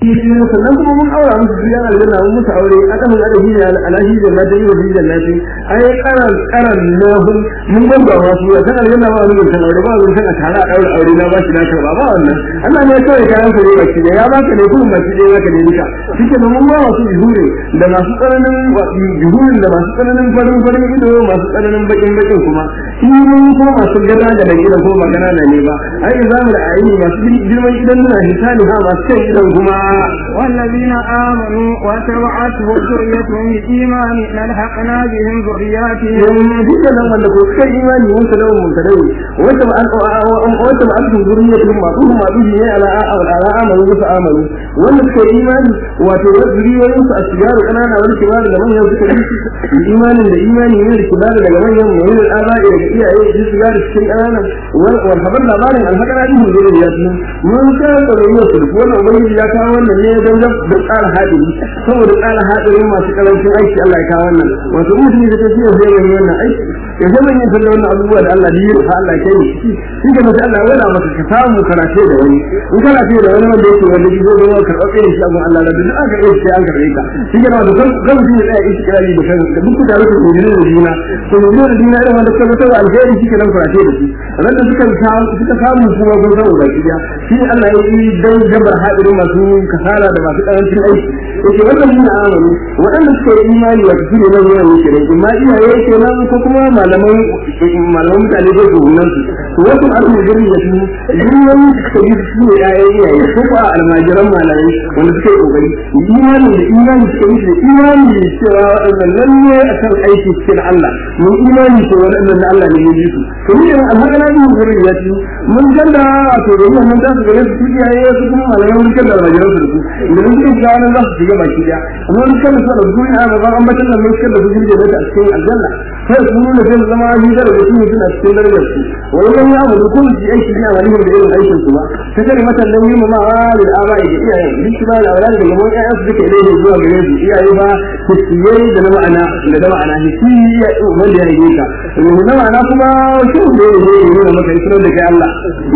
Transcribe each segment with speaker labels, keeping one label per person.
Speaker 1: sannan kuma mun aura musu su yan aljanna mun musu aure adamu da adabi ne alahi da na dai da jannati ai karan karan na hun mun gamba wa su san aljanna ba mun san aure ba mun san a tare a daura aure na ba shi na karba ba wannan Allah ne kawai kayan sa ne baki ya baka ne kuma baki ne zaka ne duka shike da mun ba wasu juhure da masu tsananin juhurin da masu tsananin farin farin ido masu tsananin bakin bakin kuma shi mun ko masu gada da da gidan ko magana da ne ba ai zamu da ayi masu girman idan nuna hisani ha masu kai idan kuma
Speaker 2: والذين آمنوا وتبعتهم ذريتهم بإيمان لالحقنا بهم ذرياتهم
Speaker 1: duka nan wanda ko kai imani mun ta lawan mun ta dai wata ba wata ba an zuriyatun ma su ma duhi ne ala ala amalu musu amalu wanda suka yi imani wato zuriyoyin su asgaru kanana wani kibar da manyan suka yi imanin da imani ne da kibar daga manyan ne da aba'i daga iyaye su shiga da cikin kanana wal habar labarin alhakara din zuriyatun mun ka tsaro su wannan ubangiji ya kawo wannan ne don da tsara hadiri saboda tsara hadirin masu karancin aiki Allah ya kawo wannan wato mutum da tafiya zai yi wannan aiki ya zama yin sallah wannan abubuwa da Allah biyu ha Allah ke yi shi ke masa Allah wala masa ka samu karate da wani in kana ce da wani wanda yake wanda gizo da wani karɓar kai shi abun Allah da duk aka yi shi an karɓe ka shi ke masa kan kan mutum ya tsaya ishi kirari da kan da duk da rufe ne da juna to ne da juna irin wanda suka mutu alheri shi ke nan karate da shi ran da suka samu suka samu kuma gun samu baki da shi Allah ya yi dan jabar hadirin masu kasala da masu karancin aiki yake wannan mun amanu waɗanda suka yi imani wa su ne nan yana yake ne amma iyaye kenan ko kuma malaman malaman mutane da su nan su wasu arzu gari da su yiwuwan suka yi su ne yayan iyaye ko ba almajiran malamai wanda suka yi kokari imani da imani suka yi da imani da cewa waɗannan lalle a kan aiki cikin Allah mun imani ko waɗannan na Allah ne ya ji su to ni irin alhaka na biyu gari ya ci mun ganda to da wannan da su gare su iyaye su kuma malamai mun ganda almajiran su da su idan sun shiga nan za su shiga baki daya amma mun kalla su da su ina ba an batan nan mun kalla su jirge da a cikin aljanna sai su nuna zai zama hidar da su suna cikin darajar su wannan ya mu kun ji aiki ne a wani da irin aikin su ba ta kare mata nan yi ma da abai da iyaye duk shi ba da aure da gaban ƴaƴan su duka ilai zuwa gare su iyaye ba hisiyai da na ma'ana da da ma'ana hisiya wanda ya rage ka na ma'ana kuma shi ne ne ne ne maka israr da kai Allah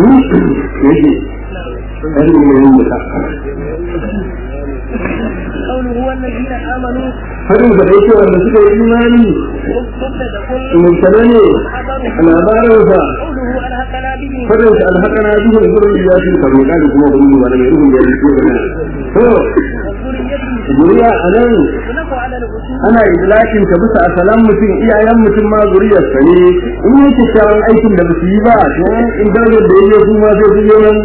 Speaker 1: yake ɗan ne ne ne
Speaker 2: قوله هو الذين آمنوا
Speaker 1: hadin da yake wanda suka yi imani
Speaker 2: مبتدأ كل
Speaker 1: mutane ne labarinsa
Speaker 2: قوله ألحقنا به
Speaker 1: fadin sa alhaqana bihi zurriyati fa mai kadi kuma gudu ba da mai rubun da yake gana to
Speaker 2: وذريته
Speaker 1: zuriya anan
Speaker 2: يطلق على الأصول
Speaker 1: ana idlakin ta bisa asalan mutum iyayen mutum ma zuriyarsa ne in yi kyakkyawan aikin da basu yi ba to in darajar da yake su ma sai su yi nan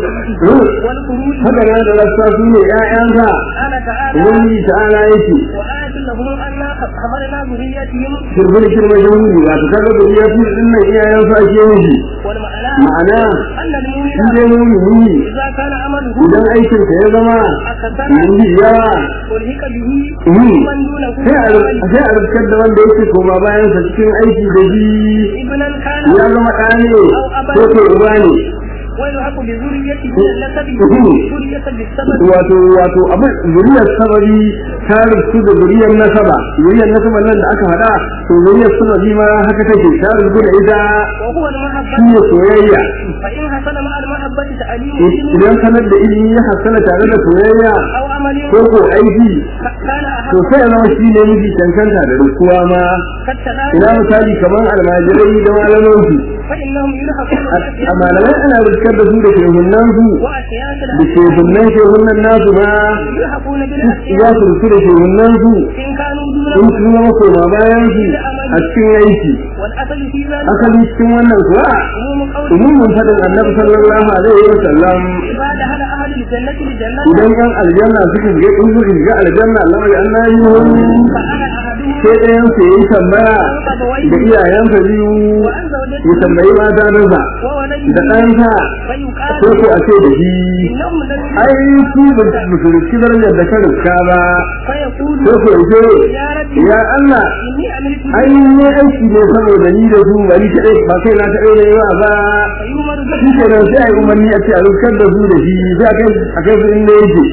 Speaker 2: والخروج
Speaker 1: haka nan da rassa su ne ƴaƴansa
Speaker 2: قال تعالى
Speaker 1: wani ta'ala yake
Speaker 2: وآية لهم أنا حملنا ذريتهم
Speaker 1: shirgin shirma shahudi wato kaga zuriyatu din nan iyayensa ake yi
Speaker 2: والمعنى
Speaker 1: ma'ana
Speaker 2: أن
Speaker 1: shi
Speaker 2: المؤمن
Speaker 1: dai mumini
Speaker 2: إذا كان عمله
Speaker 1: idan aikin ka ya zama
Speaker 2: أكثر
Speaker 1: yanzu yawa
Speaker 2: ألهك به
Speaker 1: yi
Speaker 2: من دونه
Speaker 1: sai a sai a rikar da wanda yake koma bayan sa cikin aiki da shi
Speaker 2: ابنا كان
Speaker 1: ya zama ɗa ne ko ko uba ne
Speaker 2: ويلحق بذريته من النسب ذرية بالسبب
Speaker 1: wato wato abin zuriyar sababi ta rufu da zuriyar nasaba zuriyar nasaba nan da aka faɗa to zuriyar sababi ma haka take ta rufu da ita
Speaker 2: وهو
Speaker 1: shi
Speaker 2: المحبة
Speaker 1: ne soyayya
Speaker 2: فإن حصل مع المحبة تعليم
Speaker 1: idan sanar da ilimi ya hassana tare da soyayya
Speaker 2: أو عمل
Speaker 1: ko ko aiki
Speaker 2: كان
Speaker 1: to
Speaker 2: أحب
Speaker 1: sai ya zama shi ne miji cancanta da rukuwa ma
Speaker 2: كالتناسب
Speaker 1: ina misali kamar almajirai da malamansu
Speaker 2: فإنهم يلحقون
Speaker 1: a malamai ana riskar da su da shehunan su
Speaker 2: وأشياء
Speaker 1: da shehunan shehunan nasu ma
Speaker 2: يلحقون
Speaker 1: za
Speaker 2: بالأشياء
Speaker 1: su rufu da shehunan su
Speaker 2: إن كانوا
Speaker 1: in
Speaker 2: دونه
Speaker 1: su zama koma bayan su a cikin aiki
Speaker 2: والأصل في ذلك
Speaker 1: asali cikin wannan kuwa
Speaker 2: عموم قوله
Speaker 1: umumin faɗin annabi sallallahu alaihi wa sallam
Speaker 2: إذا دخل أهل الجنة الجنة
Speaker 1: idan yan aljanna suka shiga in suka shiga aljanna Allah ya annabi
Speaker 2: فأنا أحدهم
Speaker 1: sai ɗayan su yi tambaya da iyayensa biyu
Speaker 2: وأن زوجته
Speaker 1: ya tambayi mata dansa da
Speaker 2: وولده
Speaker 1: ɗansa
Speaker 2: فيقال
Speaker 1: ko ko a ce da shi
Speaker 2: إنهم لم
Speaker 1: ai su ba su riski darajar da ka riska ba
Speaker 2: فيقول
Speaker 1: ko ko ce
Speaker 2: يا ربي
Speaker 1: ya Allah
Speaker 2: إني عملت
Speaker 1: ai ne aiki ne saboda ni da su bari kaɗai ba kai na kaɗai ne ba ba
Speaker 2: فيؤمر
Speaker 1: shi
Speaker 2: به
Speaker 1: ke nan sai a yi umarni a ce a riskar da su da shi sai a kai a kai su inda yake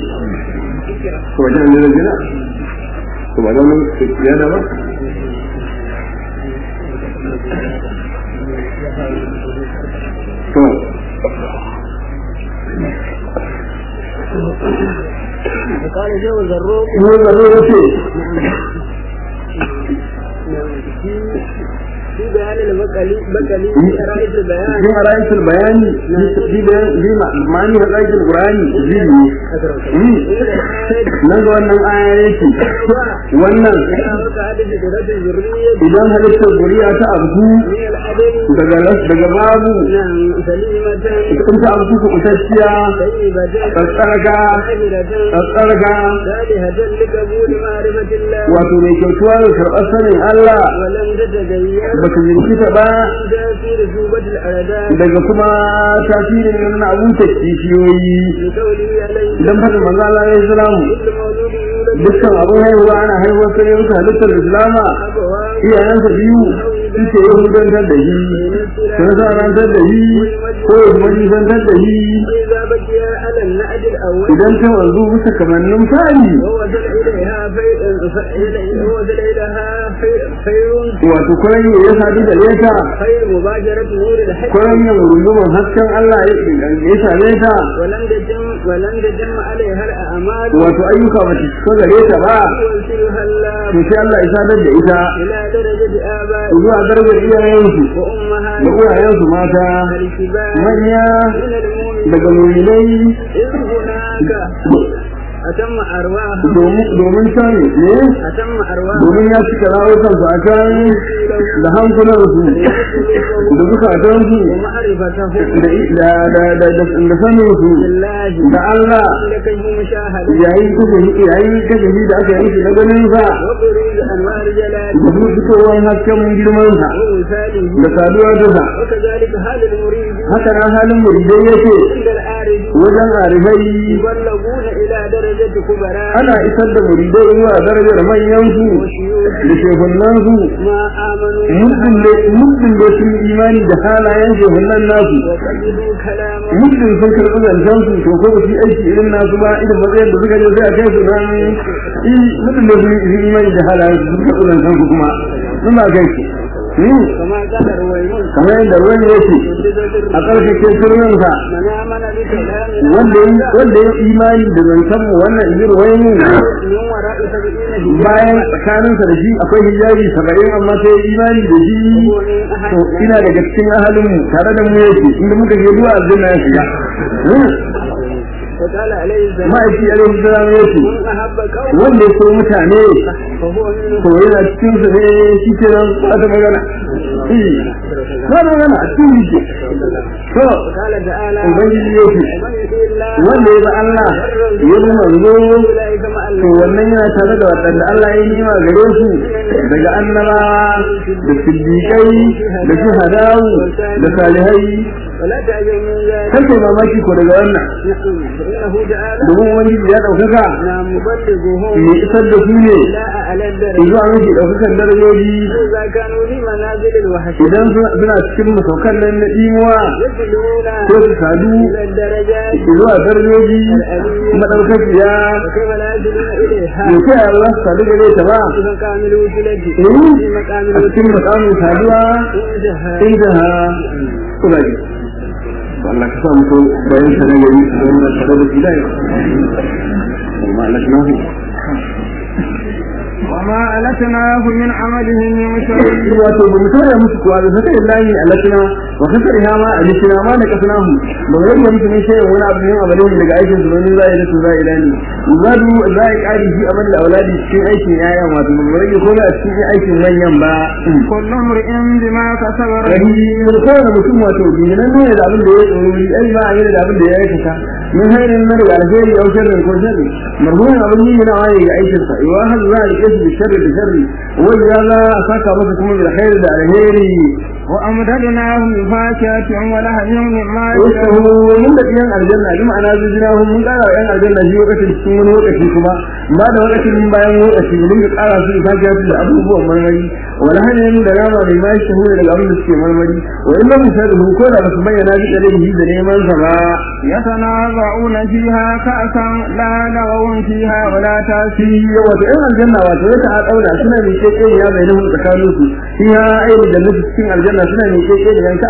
Speaker 1: to wajen ne da jina to ba don ya da ba to
Speaker 2: قال جو الزروق
Speaker 1: ne zaro ya ce
Speaker 2: في بيان البقلي بقلي في رئيس البيان
Speaker 1: cikin ra'ayin bayani fi fi ma'ani ra'ayin qur'ani zili nan ga wannan aya yake wannan idan halittar zuriya ta abu daga daga babu in ta abu ku kutacciya tsatsarga tsatsarga wato mai kyautuwa da karɓar sanin Allah ba ta jirkita ba daga kuma tasirin nan abun ta kishiyoyi idan fadin manzo Allah ya islamu dukkan abun haihuwa ana haihuwar sai musu halittar islama iyayensa biyu suke yi hudantar da shi sun sa rantar da shi ko ya kuma nisantar da shi idan ta wanzu bisa kamannin fari wato kuran yi ya sadu da leta kuran yin rundumin hasken Allah ya same ta wato ayyuka ba ta cika gare ta ba to sai Allah ya sadar da ita zuwa darajar iyayensu da uwayensu mata manya daga muminai
Speaker 2: أتم أرواح
Speaker 1: domin can ne
Speaker 2: أتم أرواح
Speaker 1: domin ya cika rawukansu a can da hankulansu da zukatansu
Speaker 2: ومعرفته
Speaker 1: da da da da da saninsu
Speaker 2: بالله
Speaker 1: da Allah
Speaker 2: لكي مشاهدة
Speaker 1: yayin kashe yayin kashe da aka yi shi na ganin sa
Speaker 2: وبروز أنوار جلاله
Speaker 1: da kuma fitowar hasken girman sa
Speaker 2: ومثاله
Speaker 1: da saduwa da sa
Speaker 2: وكذلك حال المريد
Speaker 1: haka nan halin muridai yake
Speaker 2: عند العارف
Speaker 1: wajen arifai
Speaker 2: يبلغون إلى درجة كبراء
Speaker 1: ana isar da muridai zuwa darajar manyansu
Speaker 2: وشيوخ
Speaker 1: da shehunansu
Speaker 2: ما آمنوا
Speaker 1: muddin da muddin da sun yi imani da halayen shehunan nasu
Speaker 2: وقبلوا كلامه
Speaker 1: muddin sun karɓi zancen su to ko ba su yi aiki irin nasu ba irin matsayin da suka je sai a kai su nan i muddin da sun yi imani da halayen su sun karɓi zancen su kuma suna kai su Hmm,
Speaker 2: كما قال رويمون
Speaker 1: kamar yadda ruwan yake a ƙarfashin sirrinsa
Speaker 2: من آمن بكلامنا
Speaker 1: wanda ya wanda ya imani da zancen mu wannan izir wani
Speaker 2: من وراء سبعين
Speaker 1: bayan tsakaninsa da shi akwai hijabi saba'in amma sai ya imani da shi to ina daga cikin ahalinmu tare da mu yake inda muka je zuwa aljanna ya shiga Hmm.
Speaker 2: وقال عليه السلام
Speaker 1: ma'aiki alaihi salam ya ce
Speaker 2: من أحب قوم
Speaker 1: wanda ya so mutane
Speaker 2: فهو منهم
Speaker 1: to yana cikin su ne shi ke nan ba ta magana Eh, ba ta magana a cikin shi to
Speaker 2: وقال تعالى
Speaker 1: ubangiji ya ce
Speaker 2: ومن يطيع الله
Speaker 1: wanda ya bi Allah ya bi manzo
Speaker 2: أولئك مع
Speaker 1: to
Speaker 2: الذين
Speaker 1: wannan yana tare da waɗanda Allah ya yi nima gare su daga annaba da siddiƙai da shuhadau da salihai
Speaker 2: ولا تعجب من ذلك
Speaker 1: kake mamaki ko daga wannan
Speaker 2: فإنه تعالى
Speaker 1: domin ubangiji ya ɗaukaka
Speaker 2: لا مبلغهم
Speaker 1: mai isar da su ne
Speaker 2: لا أعلى الدرجة
Speaker 1: zuwa mafi ɗaukakan darajoji
Speaker 2: إذا كانوا في منازل الوحش
Speaker 1: idan suna suna cikin masaukan nan na ɗimuwa
Speaker 2: يصلون
Speaker 1: ko su sadu
Speaker 2: إلى الدرجات
Speaker 1: zuwa darajoji maɗaukakiya
Speaker 2: وكيف لا يصلون إليها
Speaker 1: ya ce a za su sadu gare ta ba
Speaker 2: في مقام الوسيلة
Speaker 1: Eh,
Speaker 2: في مقام
Speaker 1: a cikin makamin saduwa
Speaker 2: الوسيلة
Speaker 1: inda ha kula ji Allah ka sa mutu bayan sa na gari su zama tare da shi da yau amma Allah ka nahu
Speaker 2: وما ألتناه من عمله من شيء
Speaker 1: wato ba mu tare musu kuwa da saka illahi alatina wa kasari ha ma alitina ma da kasnahu ba mu rage musu ne sai wani abu ne abalin daga aikin su ne zai da su zai ilani zadu zai kari shi amal da auladi cikin aikin yaya wato ba mu rage komai a cikin aikin manyan ba
Speaker 2: كل امرئ بما كسب
Speaker 1: rahi kowane mutum wato binan ne da abin da ya tsoro ai ba a yi da abin da ya aikata min hairin na daga alheri au sharri ko sharri marhumin abin yi na waye ga aikin sa iwa hal za a rike shi da sharri da sharri wai ya za a saka masa kuma da alheri da alheri
Speaker 2: وأمددناهم بفاكهة ولحم مما
Speaker 1: wasu mun da yan aljanna bi ma'ana zujina hun mun kara yan aljanna shi lokacin cikin wani lokaci kuma ba da lokacin bayan lokaci mun ga kara su ta ga da abubuwan marmari wala hanin da rama mai mai shi daga abin da suke marmari wa illa misalihu ko da basu bayyana shi da shi da neman sa ba
Speaker 2: يتنازعون فيها كأسا لا لغو فيها ولا
Speaker 1: shi
Speaker 2: تأثير
Speaker 1: wato yan aljanna wato ya ta daura suna mai keke ya bai nahu tsakanin su shi ya ayi da nufi cikin aljanna suna mai keke da yan kasa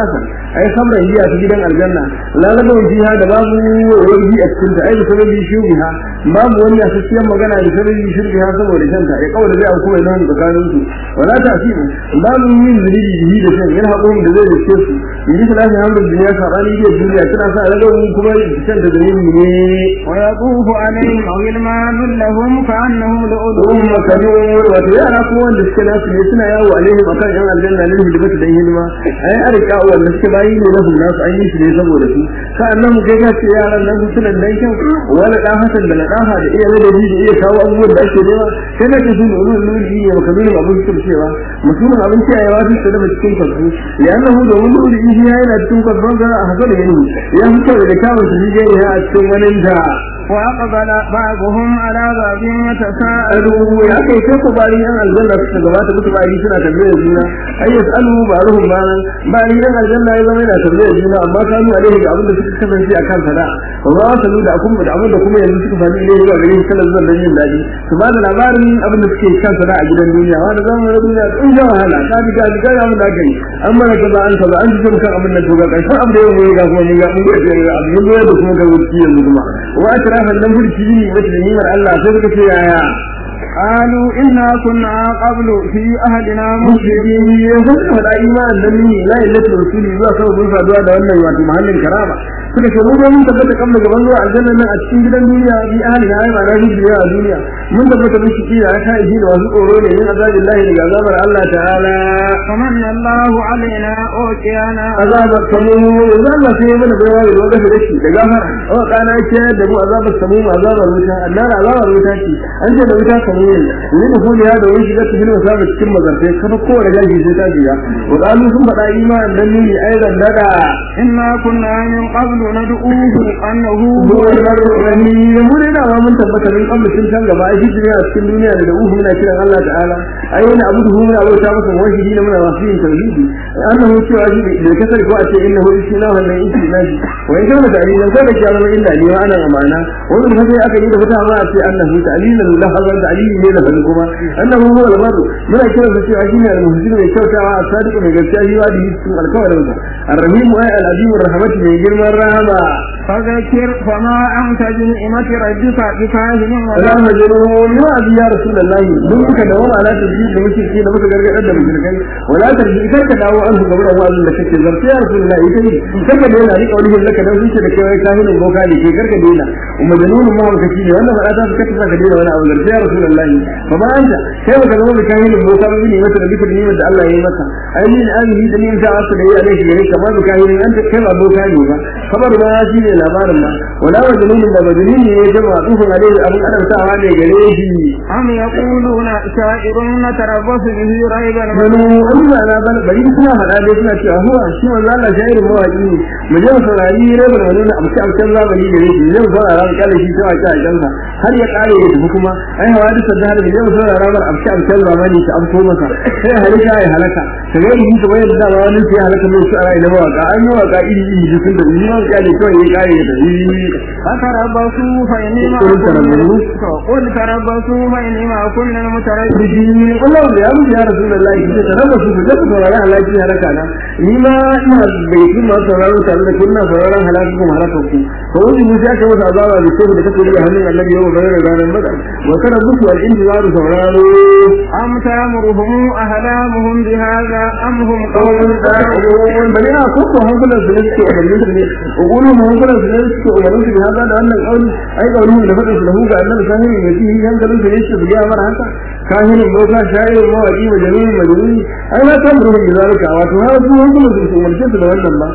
Speaker 1: ai samran giya ta gidan aljanna la la gawan fiha da babu wani a cikin ta ai da sababi shubiha babu wani asasiyar magana da sababi shubiha saboda shanta ya kawai da zai auku mai nan tsakanin su wala ta fi babu yin zuri bihi da shan yana hakuri da zai dace su yi da lafi hamdul duniya sabani da duniya tana sa ragawan kuma shan da zuri ne
Speaker 2: ويطوف عليهم غلمان لهم كأنهم لؤلؤ
Speaker 1: Ruhun makanun wato yara kuma wanda suke nasu ne suna yawo alaihim akan yan aljanna ne da bata dan hidima ai arika wanda suke bayi ne na hulna su an yi shi ne saboda su sa'annan mu kai ka ce yaran nan suna dan kyau wani dan hasan da nadaha da iya da da iya kawo abubuwan da ake nema sai na ce su ulul luli ne maka nuna abin su cewa mutumin abin kiyayewa su da cikin kwasu ya annahu domin luli shi yana cikin kwasu ga a haka da yini ya fito da kawo su je ne a cikin wani da
Speaker 2: وأقبل بعضهم على بعض يتساءلون
Speaker 1: alu ya kai sai ku bari yan aljanna suka gabata musu bari suna tambayar juna ai yasalu ba'ruhum ba'an bari yan aljanna ya zama yana tambayar juna amma kanu alaihi da abin da suka kasance a kan sada ba za su da akun da abin da kuma yanzu suka fadi ne zuwa gare shi kala zuwa dan yin dadi su ba da labarin abin da suke kan sada a gidan duniya wanda zamu na duniya in ga wahala ka bi ga ga abin da aka yi an mana kaza an kaza an ji kan abin da to ga karshen abin da yau ga kuma mun ga mun ga abin da da kuma ga wuci yanzu kuma wa atrafan nan burki ne wata da nimar Allah sai suka ce yaya
Speaker 2: قالوا إنا كنا قبل في أهلنا
Speaker 1: musulmi ya san faɗa imanin dan ni la ilaha rasuli zuwa kawai mun saduwa da wannan wato mahallin karama suka ce mun mun tabbata kan daga banzo aljanna nan a cikin gidan duniya bi ahli ya yi ma'ana duniya a duniya mun tabbata mun shi ya ta yi da wasu tsoro ne min azabillahi daga azabar Allah ta'ala
Speaker 2: فمن الله علينا أوتينا
Speaker 1: azabar samu yanzu Allah sai ya mana baiwa da wanda da shi da gafara wa kana ce da mu azabar samu azabar wuta annar azabar wuta ce an ce da wuta samu ne ni da kuma ya da wani shiga cikin wasaba cikin mazartai kafa kowane gashi sai ta biya wa qalu sun faɗa imanin dan ni aidan daga
Speaker 2: إنا كنا من قبل ندعوه أنه هو
Speaker 1: buwar rani mu ne da mun tabbata min kan mutun can gaba ai shi a cikin duniya da uhu muna kiran Allah ta'ala ai wani abu da muna bauta masa wahidi ne muna wasu yin tauhidi annahu cewa shi da kasar ko a ce innahu isna wannan ishi naji wa in kana da alilan sai da kiyama illa ne wa ana amana wannan fa sai aka yi da fata ma a ce annahu ta'lilan lahazan ta'lili ne da bani kuma annahu huwa al-barru muna kiran sa cewa shine al-muhsin mai kyautawa a sadiq mai gaskiya yi wa da cikin alkawarin sa ar-rahim ay al-azim ar-rahmat mai girman rahama
Speaker 2: فذكر فما أنت بنعمة ربك بكاهن ولا
Speaker 1: ولا مجنون ما أبي يا رسول الله من ka dawo ala tabbiji da muke ce da muka gargadar da mushrikai wala tarji kar ka dawo an gaba da wa'azin da kake zarta ya rasul Allah ita ne kar ka daina rika wani hin laka dan zuciya da kai kahinin boka ne ke kar ka daina majnunun ma haka shi ne wannan ba ta ka ta ka daina wani abu zarta ya rasul Allah fa ba anta kai baka zama da kahinin boka ba ne mata da bisa ne da Allah ya yi maka ai ni amini da ni ta asu da ya alaihi gare ka ba da kahinin an ta kai ba boka ne ba kabar ma shi ne labarin ma wala majnunun da majnun ne ya jama'a dukkan alaihi abin adamtawa ne gare shi
Speaker 2: أم يقولون شاعر نتربص به ريب
Speaker 1: wani
Speaker 2: المنون
Speaker 1: Allah na bana bari suna faɗa dai suna cewa huwa shi manzo Allah shairin mawaki ne mu je mu saurari rabar wani na amsa amsan zamani da yake zai mu saurara mu kalle shi cewa ta kansa har ya kare ya tafi kuma ai hawa da sadda har mu je mu saurara mar amsa amsan zamani ta amso masa sai halika ya halaka ta ga yi kuma yadda ba wani sai halaka mai su ara ina mawaka an yi waka iri iri da sun da ni ma kalle kawai ya kare ya tafi
Speaker 2: فتربصوا فإني
Speaker 1: قل
Speaker 2: معكم
Speaker 1: تربصوا.
Speaker 2: قل تربصوا فإني معكم من المتربصين
Speaker 1: biji Allah da ya mutu ya Rasulullahi kace ta raba su da sauraron halaki halaka na ni ma ina bai yi ma sauraron tare da kunna sauraron halaki kuma halaka ku to wani mu ya kawo azaba da ko da kake da hannun Allah yau ga ranar madar wa kana buku al intizaru sauraro
Speaker 2: أم تأمرهم أهلامهم بهذا أم هم قوم
Speaker 1: kawai da
Speaker 2: طاغون
Speaker 1: bari na ko ko hankulan su ne suke umarnin su ne ugulu mu hankulan su ne suke umarnin su da hada da wannan kauli ai kauli da fadin su lahu ga annabi sahibi mai ji hankalin su ne su biya mara haka kahinin boka sha'irin mawaki majaluni majaluni ai na san ruhun da zalika wato har su hankulan su su umarce su da wannan ba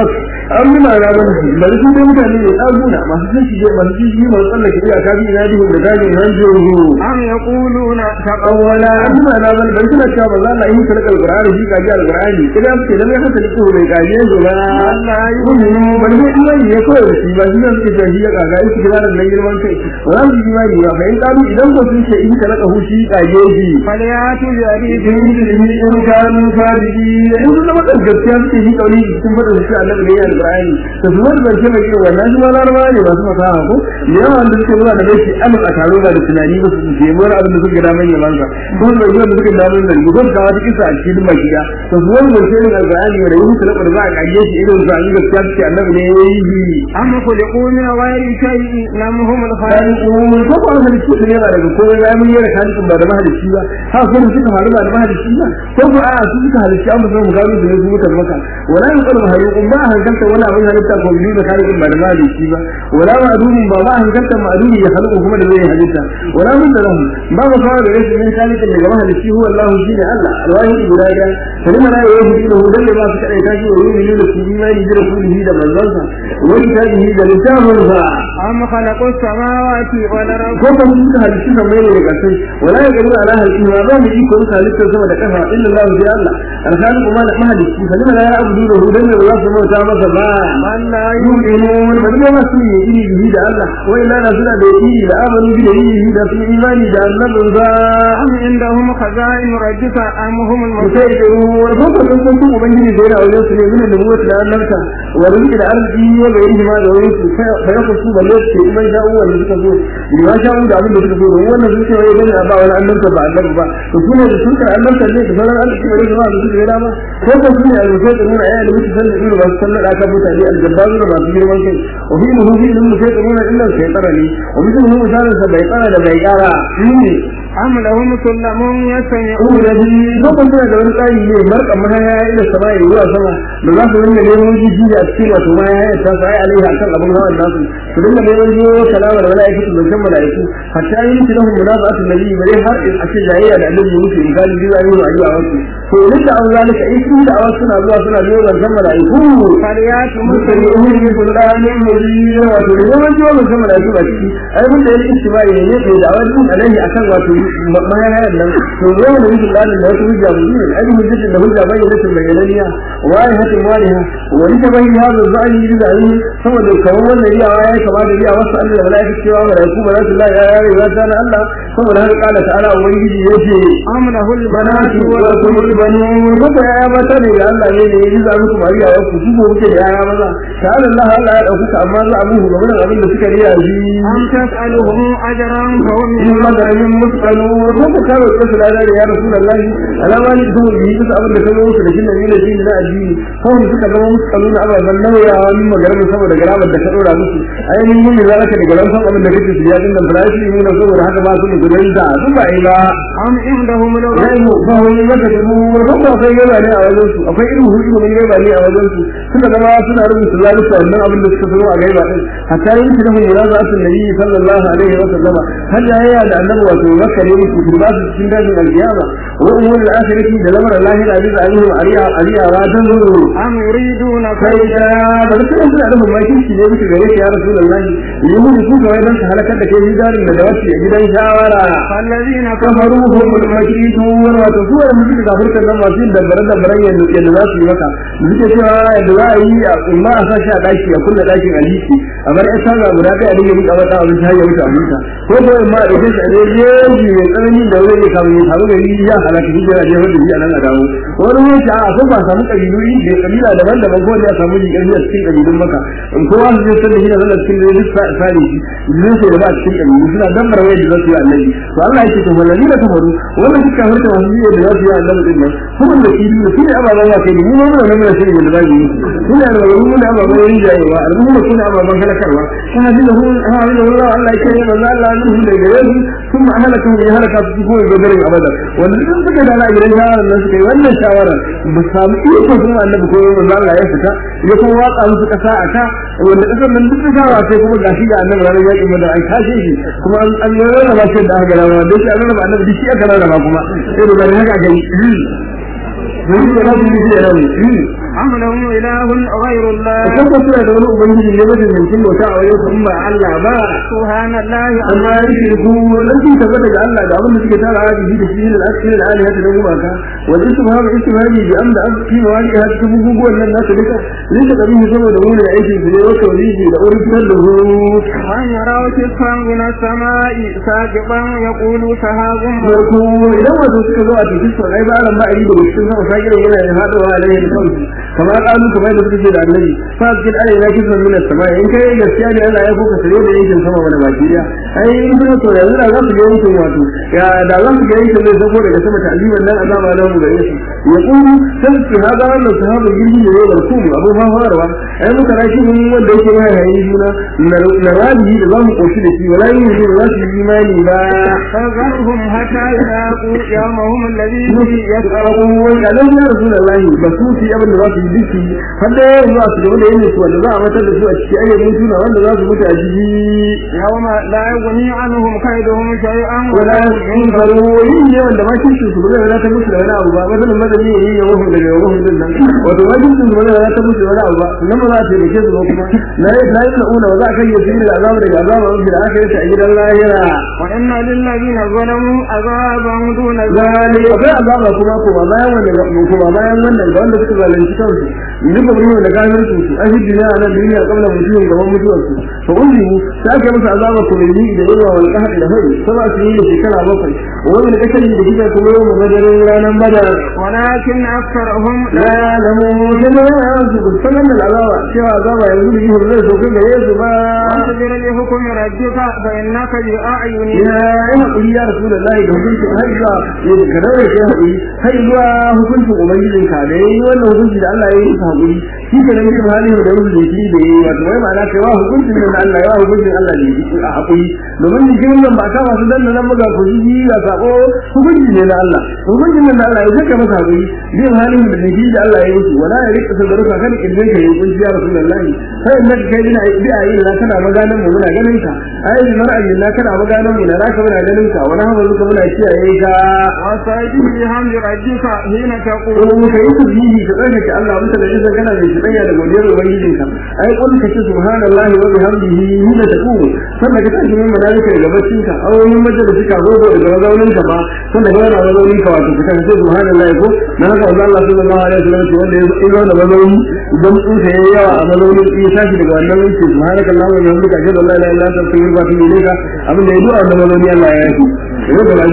Speaker 1: an yi mara ban su bari su dai mutane ne ɗaguna masu sun shige masu sun shige masu tsallake iyaka bi ina dihun da dajin hanjin
Speaker 2: أم يقولون
Speaker 1: awwala amma na ban dan suna cewa ba za yi kalkal qur'ani shi kaji alqur'ani idan suke da mai hankali ko bai kaje su ba
Speaker 2: Allah yi
Speaker 1: ban yi imani ne kawai da shi ba shi ne suke cewa shi ya kaga shi kira da nan girman kai ba za su yi imani ba fa in kalu idan ko sun ce in kalaka hu shi kaje kage shi
Speaker 2: فليأتوا بحديث
Speaker 1: in ilimi in kanu sadiki in sun zama da gaskiya suke yi kauli cikin fadar shi annabi ne ya alqur'ani to su wanda zance mai irin wannan shi ma larabawa ne masu fasaha ko yawa wanda suke zuwa da gaske alif a taro ba da tunani ba su ce wani abin da suka gada mai yaman sa ko da yawan da suka gada mai da gugun da wata kisa a cikin makiya to su wanda zance ne alqur'ani da yi su da za a kage shi irin su an gaskiya suke annabi ne ya yi
Speaker 2: أم خلقوا من غير شيء أم هم
Speaker 1: kan
Speaker 2: الخالقون
Speaker 1: umar ko ba halittu ne yana daga kowa ya mun yara halittun ba da mahalicci ba ha ko da suka faru ba da mahalicci ba ko ba a su suka halicci an musu mu gano su ne su mutar maka wala yin kalmar halittun ba a hankalta wani abin halitta ko biyu da halittun ba da mahalicci ba wala ma adumin ba ba a hankalta ma adumi ya halittu kuma da zai halitta wala mun da lahu ba mu kawo da rashin yin halittun daga mahalicci huwa Allah shi ne Allah alwahid guda ɗaya kalima la yahudu lahu dan ba su kadai tashi wa yu'minu da su imani da rasulihi da manzansa wa kitabihi da littafinsa
Speaker 2: أم خلقوا السماوات والأرض
Speaker 1: ko ba su da halittu da mai daga sai wala ya gani ala halittu ma ba mu iko ka halittar sama da kafa illa Allah bi Allah alhali kuma da mahalicci fa lima la ya'budu lahu dan da za su bauta masa ba
Speaker 2: من لا
Speaker 1: yu'minun ba da masu yi iri bihi da Allah wa illa na suna da iri da amanu bi da iri da su imani da annabin ba
Speaker 2: أم عندهم خزائن ربك أم هم
Speaker 1: sai
Speaker 2: المسيطرون
Speaker 1: da ko ba sun san ubangiji da yana wajen su ne min da muwata da annabta wa rizqi da arziki wa gairi ma da wani su fa ya ku ba ne ce kuma da uwan da suka zo ni ma sha'u da abin da suka zo don wannan sun ce wai dan ba wani annabta ba annabi ba to su ne da sun kar annabta ne da sauran arziki ba da ba su da dama ko ko su ne a rufe da nuna ayyana mutu san da irin ba su sallar aka mutane aljabbaru da masu girman kai wa fi muhu fi ilmu sai tsaruna illa sai tsara ne wa mutum hu misalin sa bai tsara da bai kara shi
Speaker 2: أم لهم سلم يستمعون
Speaker 1: Umu da biyu lokacin suna da wani tsari ne markan mahaya ya ila sama ya zuwa sama da za su rinka neman jiji a cikin wato mahaya ya tasu ai alaiha akan abin hawan nasu su rinka neman jiyo kalama da mala'ika su zancen mala'iku hatta yi miki lahun munafa'atun nabi bare har in ake jayayya da annabi muke in gani jiya yi wa ayyuka wasu to idan da an zalika in sun da awasu suna zuwa suna jiyo zancen mala'iku
Speaker 2: فليأتوا
Speaker 1: mutum
Speaker 2: مسلمين
Speaker 1: ya yi kudanin mujin wato da neman jiyo zancen mala'iku ba ciki ai mun da yake istibai ne ne da awajin alaihi akan wato mahayan nan to yau da yake dalilin da wata hujja mu ne ai hujjatin da hujja bai da tun bayananiya wai hatin waliha wani ta bai hada zai yi da ni saboda kawai wannan riyawa yayi kama da riyawa wasu Allah da malaiku cewa malaiku ba za su la ya yare za ta na Allah saboda haka kala ta'ala ubangiji yace
Speaker 2: أم له
Speaker 1: banati
Speaker 2: البنات
Speaker 1: wa kullu banu maka ya mata ne ga Allah ne ne yi za muku mariya wa ku ko kuke da yaya maza ta'ala Allah Allah ya dauka amma za a muhu game da abin da suka riya shi
Speaker 2: أم تسألهم أجرا فهم
Speaker 1: in
Speaker 2: من
Speaker 1: maganin mutsalu ko ka kawo ka su da ya rasulullahi alama ne ko yi bisa abin da ka zo da shi ne ne shi na addini ko mu suka zama mutsalu na ababan nauyawa min maganin saboda garamar da ka dora musu ainihin yin da zaka da garan san abin da kake su ya dinga farashi mu na saboda haka ba su da gudan da su ba ila
Speaker 2: أم عندهم الغيب
Speaker 1: yayin ba wani maka da mu ko ba kai gaba ne a wajen su akwai irin hudu mun gaba ne a wajen su suka zama suna rubuta zalunci wannan abin da suka zo a gaiba din hatta yin shi da mun yara su nabi sallallahu alaihi wa sallama har da yaya da annabi wato makka ne su kuma su cikin dajin alkiyama wa umur al-akhirati da lamar lahi da aziz alaihi wa aliya aliya wa tanzuru
Speaker 2: أم يريدون
Speaker 1: kai
Speaker 2: كيدا
Speaker 1: da da kuma suna da mamakin shi ne muke gare shi ya rasulullahi yi mun su ga wajen su halakar da kai hidarin da dawaci a gidan shawara
Speaker 2: فالذين
Speaker 1: kafaru humul makidun wato su wanda muke da furkan nan masu yin dabbare dabbaren yadda yadda za su yi maka suke cewa yadda za a yi a umma a sashi a daki a kulle dakin aliki a bar ya sanga guda kai a dinga rika mata abinci har ya wuce abinta ko ko umma a dauke shi a dai yeji mai tsanani da wuri ne kamar ya samu gari ya halaka shi da ya wanda shi a nan a dawo wani wani a ko ba samu kabilu da kabila daban-daban ko ne a samu jikin a cikin kabilun maka in kowa su je sanda shi da zalla cikin da duk sare shi zai sai da ba cikin kabilu suna dabbar wayar da za su yi annabi to Allah yake to wallahi da kafaru wannan suka harta wasu yi da za su yi annabi din nan kuma da shi ne shi ne ababan wa kai mu mun nan mun shi da za mu yi suna da wani mun ababan yin jayewa al'umma suna ababan halakarwa kana jin da hun ha da Allah Allah yake ne manzo Allah ne da gare su kuma halaka ya halaka su ko ga garin abada wannan sun suka da gidan shawaran nan suka yi wannan shawaran ba samu iko kuma annabi ko manzo Allah ya fita ya kuma waka musu kasa a ka wanda kasar nan duk shawa sai kuma gashi ga annabi ranar yakin da ai kashe shi kuma an an rarraba shi da aka rarraba dai shi an rarraba annabi duk shi aka rarraba kuma sai da bari haka gani Zai da rabu ne da rabu.
Speaker 2: أم لهم إله غير الله
Speaker 1: kan ko suna da wani ubangiji ne wajen yankin bauta a wajen in ba Allah ba
Speaker 2: سبحان الله
Speaker 1: amma ya ce ku dan sun tabbata ga Allah da abin da suke tara a jiki da shi da asiri da aliyata da gumaka wajen su hawa istimali bi amda an fi wa wani har cikin guguwan nan nasu duka zai ta kabi saboda mu ne aikin su ne wata wani da original da hu
Speaker 2: من يروا كسفا من السماء ساقطا يقول سحاب
Speaker 1: farko idan wato suka zo a cikin su ai ba ran ba a yi da cikin sama sakiran yana da haɗuwa alaihi da kansu kamar kalu kamar da suke da annabi fa cikin alai na kisan min sama in kai gaskiya ne Allah ya fuka sare da yankin sama wani baki daya ai in kuma to yanzu da za su ga yankin wato ya da za su ga yankin zai sako daga sama ta'aliman nan azaba da mu gare su ya kuma sai su hada wannan sahaba girgi ne da su abu ma farwa ai muka rashi mun wanda yake mai hayi juna na rabi da za mu koshi da shi wala yin shi za su yi imani ba
Speaker 2: فذرهم حتى يلاقوا يومهم الذي
Speaker 1: yas'alu wa qalu ya rasulullahi basuti abin da za su yi diki har da yanzu za su gaba da yin su wanda za a matar da su a cikin ayyukan suna wanda za su mutu a jiki
Speaker 2: يوم لا يغني عنهم كيدهم شيئا
Speaker 1: wala yin faru yin ne wanda ma kin su ba zai ta musu da wani abu ba wannan madani ne yin yawan daga yawan din nan wato ma kin su ba zai ta musu da wani abu ba nan ba za ta yi su ba kuma la la yuna wa za ka yi su da azabu daga azabu da aka yi ta a gidan lahira
Speaker 2: وإن للذين ظلموا عذابا دون
Speaker 1: zalika akwai azaba kuma kuma bayan wannan kuma bayan wannan ga wanda suka zalunci kansu duka mun da gafin su su ahi duniya a nan duniya kabla mutuwan gaban mutuwar su to ulli sai aka musu azaba kuma yi da yawa wal qahd da hari sama su yi da shekara bakwai wani da kake da kike kuma yau mu madarin ranar badar
Speaker 2: ولكن أكثرهم
Speaker 1: la ya'lamu jama'a su sanan da azaba cewa azaba yanzu da yi zai so kan gare su ba
Speaker 2: واصبر لحكم ربك فإنك بأعيننا
Speaker 1: ya yi haƙuri ya rasu da layi da hukuncin har zuwa ya da kadar da ya haƙuri har zuwa hukuncin ubangijin ka da ya yi wannan hukunci da Allah ya yi masa haƙuri shi ke nan mutum halin da rubu da shi da ya yi wato wai ma'ana kai wa hukuncin nan da Allah ya wa hukuncin Allah da ya yi a haƙuri domin jikin nan ba ta masu danna nan buga ku ji ga sako hukunci ne na Allah hukuncin nan da Allah ya saka masa haƙuri zai halin da shi da Allah ya yi shi wala ya rika sadaruka kan kirjin ka ya hukunci ya rasulullahi sai in kai ina bi a yi na kana maganan mu muna ganin ka ai da mar'ayin na kana maganan mu na raka muna ganin ka wani hawa zuka muna kiyaye ka
Speaker 2: وسبح بحمد ربك حين تقول
Speaker 1: ko mu kai ku bihi ka tsaya ka Allah mutum da izin kana mai shidanya da godiyar ubangijin ka ai kun ka ce subhanallahi wa bihamdihi hina taqulu sannan ka tashi min malaika daga baccin ka aw min majalisi ka zo daga mazaunin ka ba sannan ka yana mazaunin ka wato ka ce subhanallahi ko na haka Allah sallallahu alaihi wasallam ce wanda ya zo da mazauni idan tsufa yayi yawa a mazaunin ya tashi daga wannan wuce subhanallahi wa bihamdihi ashhadu an la ilaha illa anta astaghfiruka wa atubu ilayka abin da ya zo a wannan mazauni Allah ya yi yau da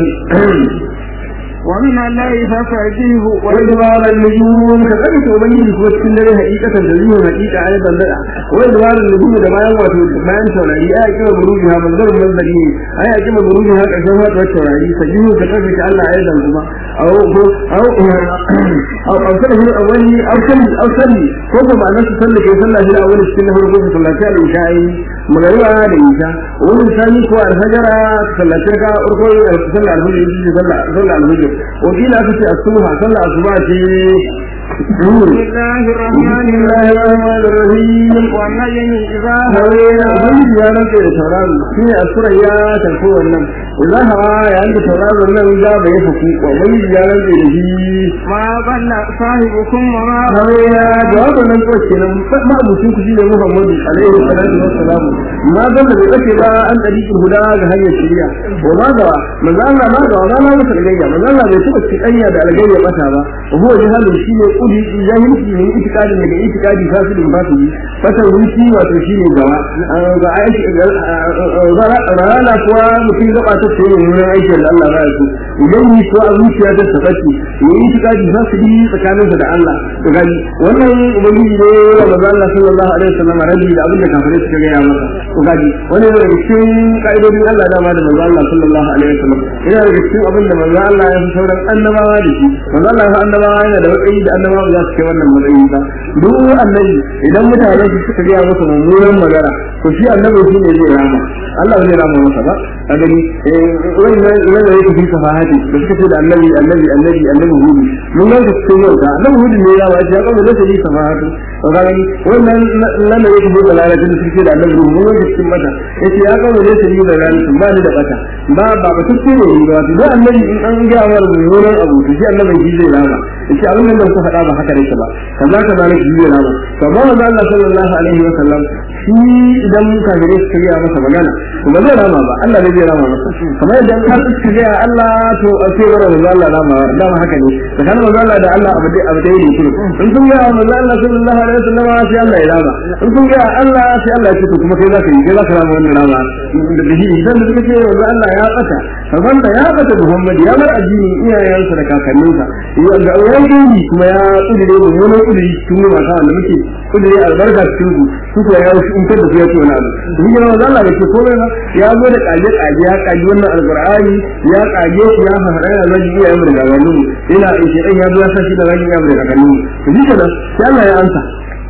Speaker 2: ومن الليل فسبحه
Speaker 1: وإدبار النجوم كذلك وبين في وقت الليل حقيقة تزيه حقيقة أيضا لا وإدبار النجوم ده ما يوات ما ينسون أي أكيد بروجها من ضرب من ذلك أي أكيد بروجها كشوات وشوري سجيه كذلك الله أيضا كما أو أو أو أو سنة الأولي أو سنة أو سنة فوق ما نفس سنة كي سنة في الأول السنة هو ربما صلى الله عليه وسلم مغربا da isha wani sani ko alhajara sallace ka urko sallah alhujja sallah sallah alhujja wakila aka ce asuba sallah asuba ce
Speaker 2: بسم الله الرحمن
Speaker 1: الرحيم
Speaker 2: والنجم إذا
Speaker 1: hawaye ubangiji ya rantsa da tauraro shi ne asura ya tafi wannan idan hawa ya yanke tauraro nan za ba ya faku ubangiji ya rantsa da shi
Speaker 2: ما ضل صاحبكم وما
Speaker 1: hawaye ya jawabin nan ko kenan ma abucin ku shine Muhammadu alaihi salatu wassalam ma dan da bai kace ba an dariqul huda ga hanyar shari'a wa ma da manzo Allah ma da wala na masa gayya manzo Allah bai taba cikanya da algayya bata ba huwa jahalun shine kudi jahilci ne itikadi daga itikadi fasidin fasidi fata wuci wato shine gawa ga aiki rana kuwa mutum gaba ta ce yin wurin aikin da Allah ba ya so idan yi ko a zuciya ta tafaci yi itikadi fasidi tsakaninsa da Allah to gani wannan ubangiji ne wa manzo Allah sallallahu alaihi wasallam rabi da abin da kafirai suka gaya masa to gani wannan daga cikin kaidodin Allah da ma da manzo Allah sallallahu alaihi wasallam yana daga cikin abin da manzo Allah ya fi sauran annabawa da shi manzo Allah ya annabawa yana da matsayi da annabawa ba za su kai wannan matsayi ba duk annabi idan mutane su suka gaya masa mummunan magana to shi annabi shi ne zai rama Allah zai rama masa ba a gani wannan wannan yake fi safahati da suka ce da annabi annabi annabi annabi hudu mun ga su cikin yau da annabi hudu ne ya ba shi ya kawo da shi safahatu to ga gani wannan nan da yake fi lalata da suka ce da annabi hudu mun ga cikin mata yace ya kawo da shi da lalata ba ni da bata ba ba ba tukke ne ba da annabi in an ga wa mummunan abu to shi annabi shi zai rama yace abin nan da ku faɗa ba haka ne ba kaza kaza ne shi zai rama to ba manzo Allah sallallahu alaihi wa sallam shi idan kafirai suka gaya masa magana to ba zai rama ba Allah ne zai rama masa kamar yadda in har suka gaya Allah to a ce wa manzo Allah rama dama haka ne tsakanin manzo Allah da Allah abu dai abu dai ne kuma in sun gaya manzo Allah sallallahu alaihi wasallam sai Allah ya rama in sun gaya Allah sai Allah ya ce to kuma kai zaka yi kai zaka rama wannan rama da shi idan da suka ce manzo Allah ya tsaka kamar da ya tsaka Muhammad ya bar addini iyayensa da kakanninsa ya ga wani kuma ya kudure da wani kudure cikin mata wanda muke kudure albarka cikin su su ko ya wuce in kada su ya ce wani abu shi ne manzo Allah ya ce komai ba ya zo da kaje kaje ya kaji wannan alqur'ani ya kaje shi ya fara da zagi iya yamma da gabanin ina in shi dan ya zo ya sa shi da zagi yamma da gabanin to shi kenan sai Allah ya amsa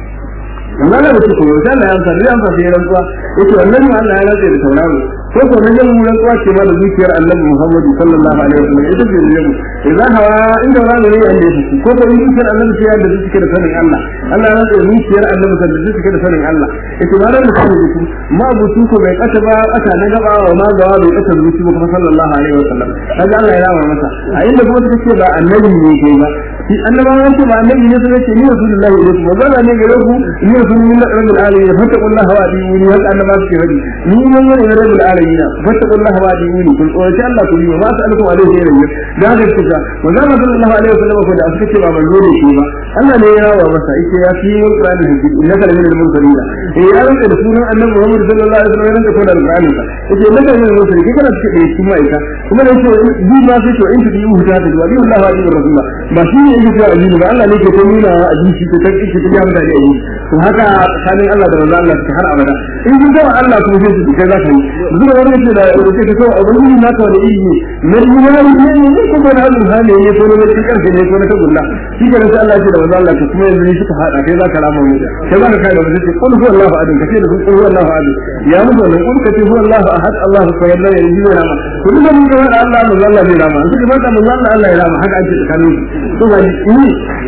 Speaker 1: manzo Allah ya ce ko sai Allah ya amsa ya amsa sai ya rantsuwa yace wannan Allah ya rantsa da tauraro ko ko nan jan mun kuwa ce ma da zuciyar Annabi Muhammad sallallahu alaihi wasallam ita ce ne idan hawa inda wani ne yanda yake ko ko zuciyar Annabi ce da zuciyar da sanin Allah Allah ya ce zuciyar Annabi da zuciyar da sanin Allah ita ma da mutum ne ma bu su ko bai kasa ba kasa na gaba wa ma gawa bai kasa zuci ba sallallahu alaihi wasallam kaga Allah ya rama masa a inda kuma suka ce ba Annabi ne kai ba shi annabawan ce ba Annabi ne suka ce ni Rasulullahi ne ba ba ne gare ku ni Rasulullahi rabbil alamin fattaqullaha wa adiuni haka annabawa suke hadi ni mun yi rabbil alamin alamin fattaqu Allah wa adiuni kun tsoraci Allah ku yi ma sa'alku alaihi wa sallam da haka kuka manzo Allah sallallahu alaihi wa sallam ko da suka ce ba manzo ne shi ba Allah ne ya rawa masa yake ya fi yin Qur'ani hadisi innaka la minal mursalin eh ya rinka da sunan Annabi Muhammad sallallahu alaihi wa sallam rinka koda Qur'ani ka yake innaka la minal mursalin kike kana cikin da shi mai ka kuma da yake bi ma sai to in tudi uhu ta da wa Allah wa adiuni rasulullah ba shi ne yake cewa addini ba Allah ne ke ta nuna wa addini ta ta kike ta jami'a da addini to haka tsakanin Allah da manzo Allah har abada in kun ga Allah kuma sai su kai za ka yi zuwa wani ce da rubuce ta kawai abin yi naka wani iri ne na imani ne ne ne kuma na halin hali ne ko na cikin karfe ne ko na tagulla shi ke sai Allah ce da wanda Allah kuma yanzu ne suka hada kai zaka rama mu kai zaka kai da wanda ce qul huwallahu ahad kace da qul huwallahu ahad ya mu wannan qul kace huwallahu ahad Allahu samad la ilaha illa huwa kun da mun ga Allah mu Allah ne rama shi ba da mun Allah Allah ya rama haka ake tsakanin to ba ni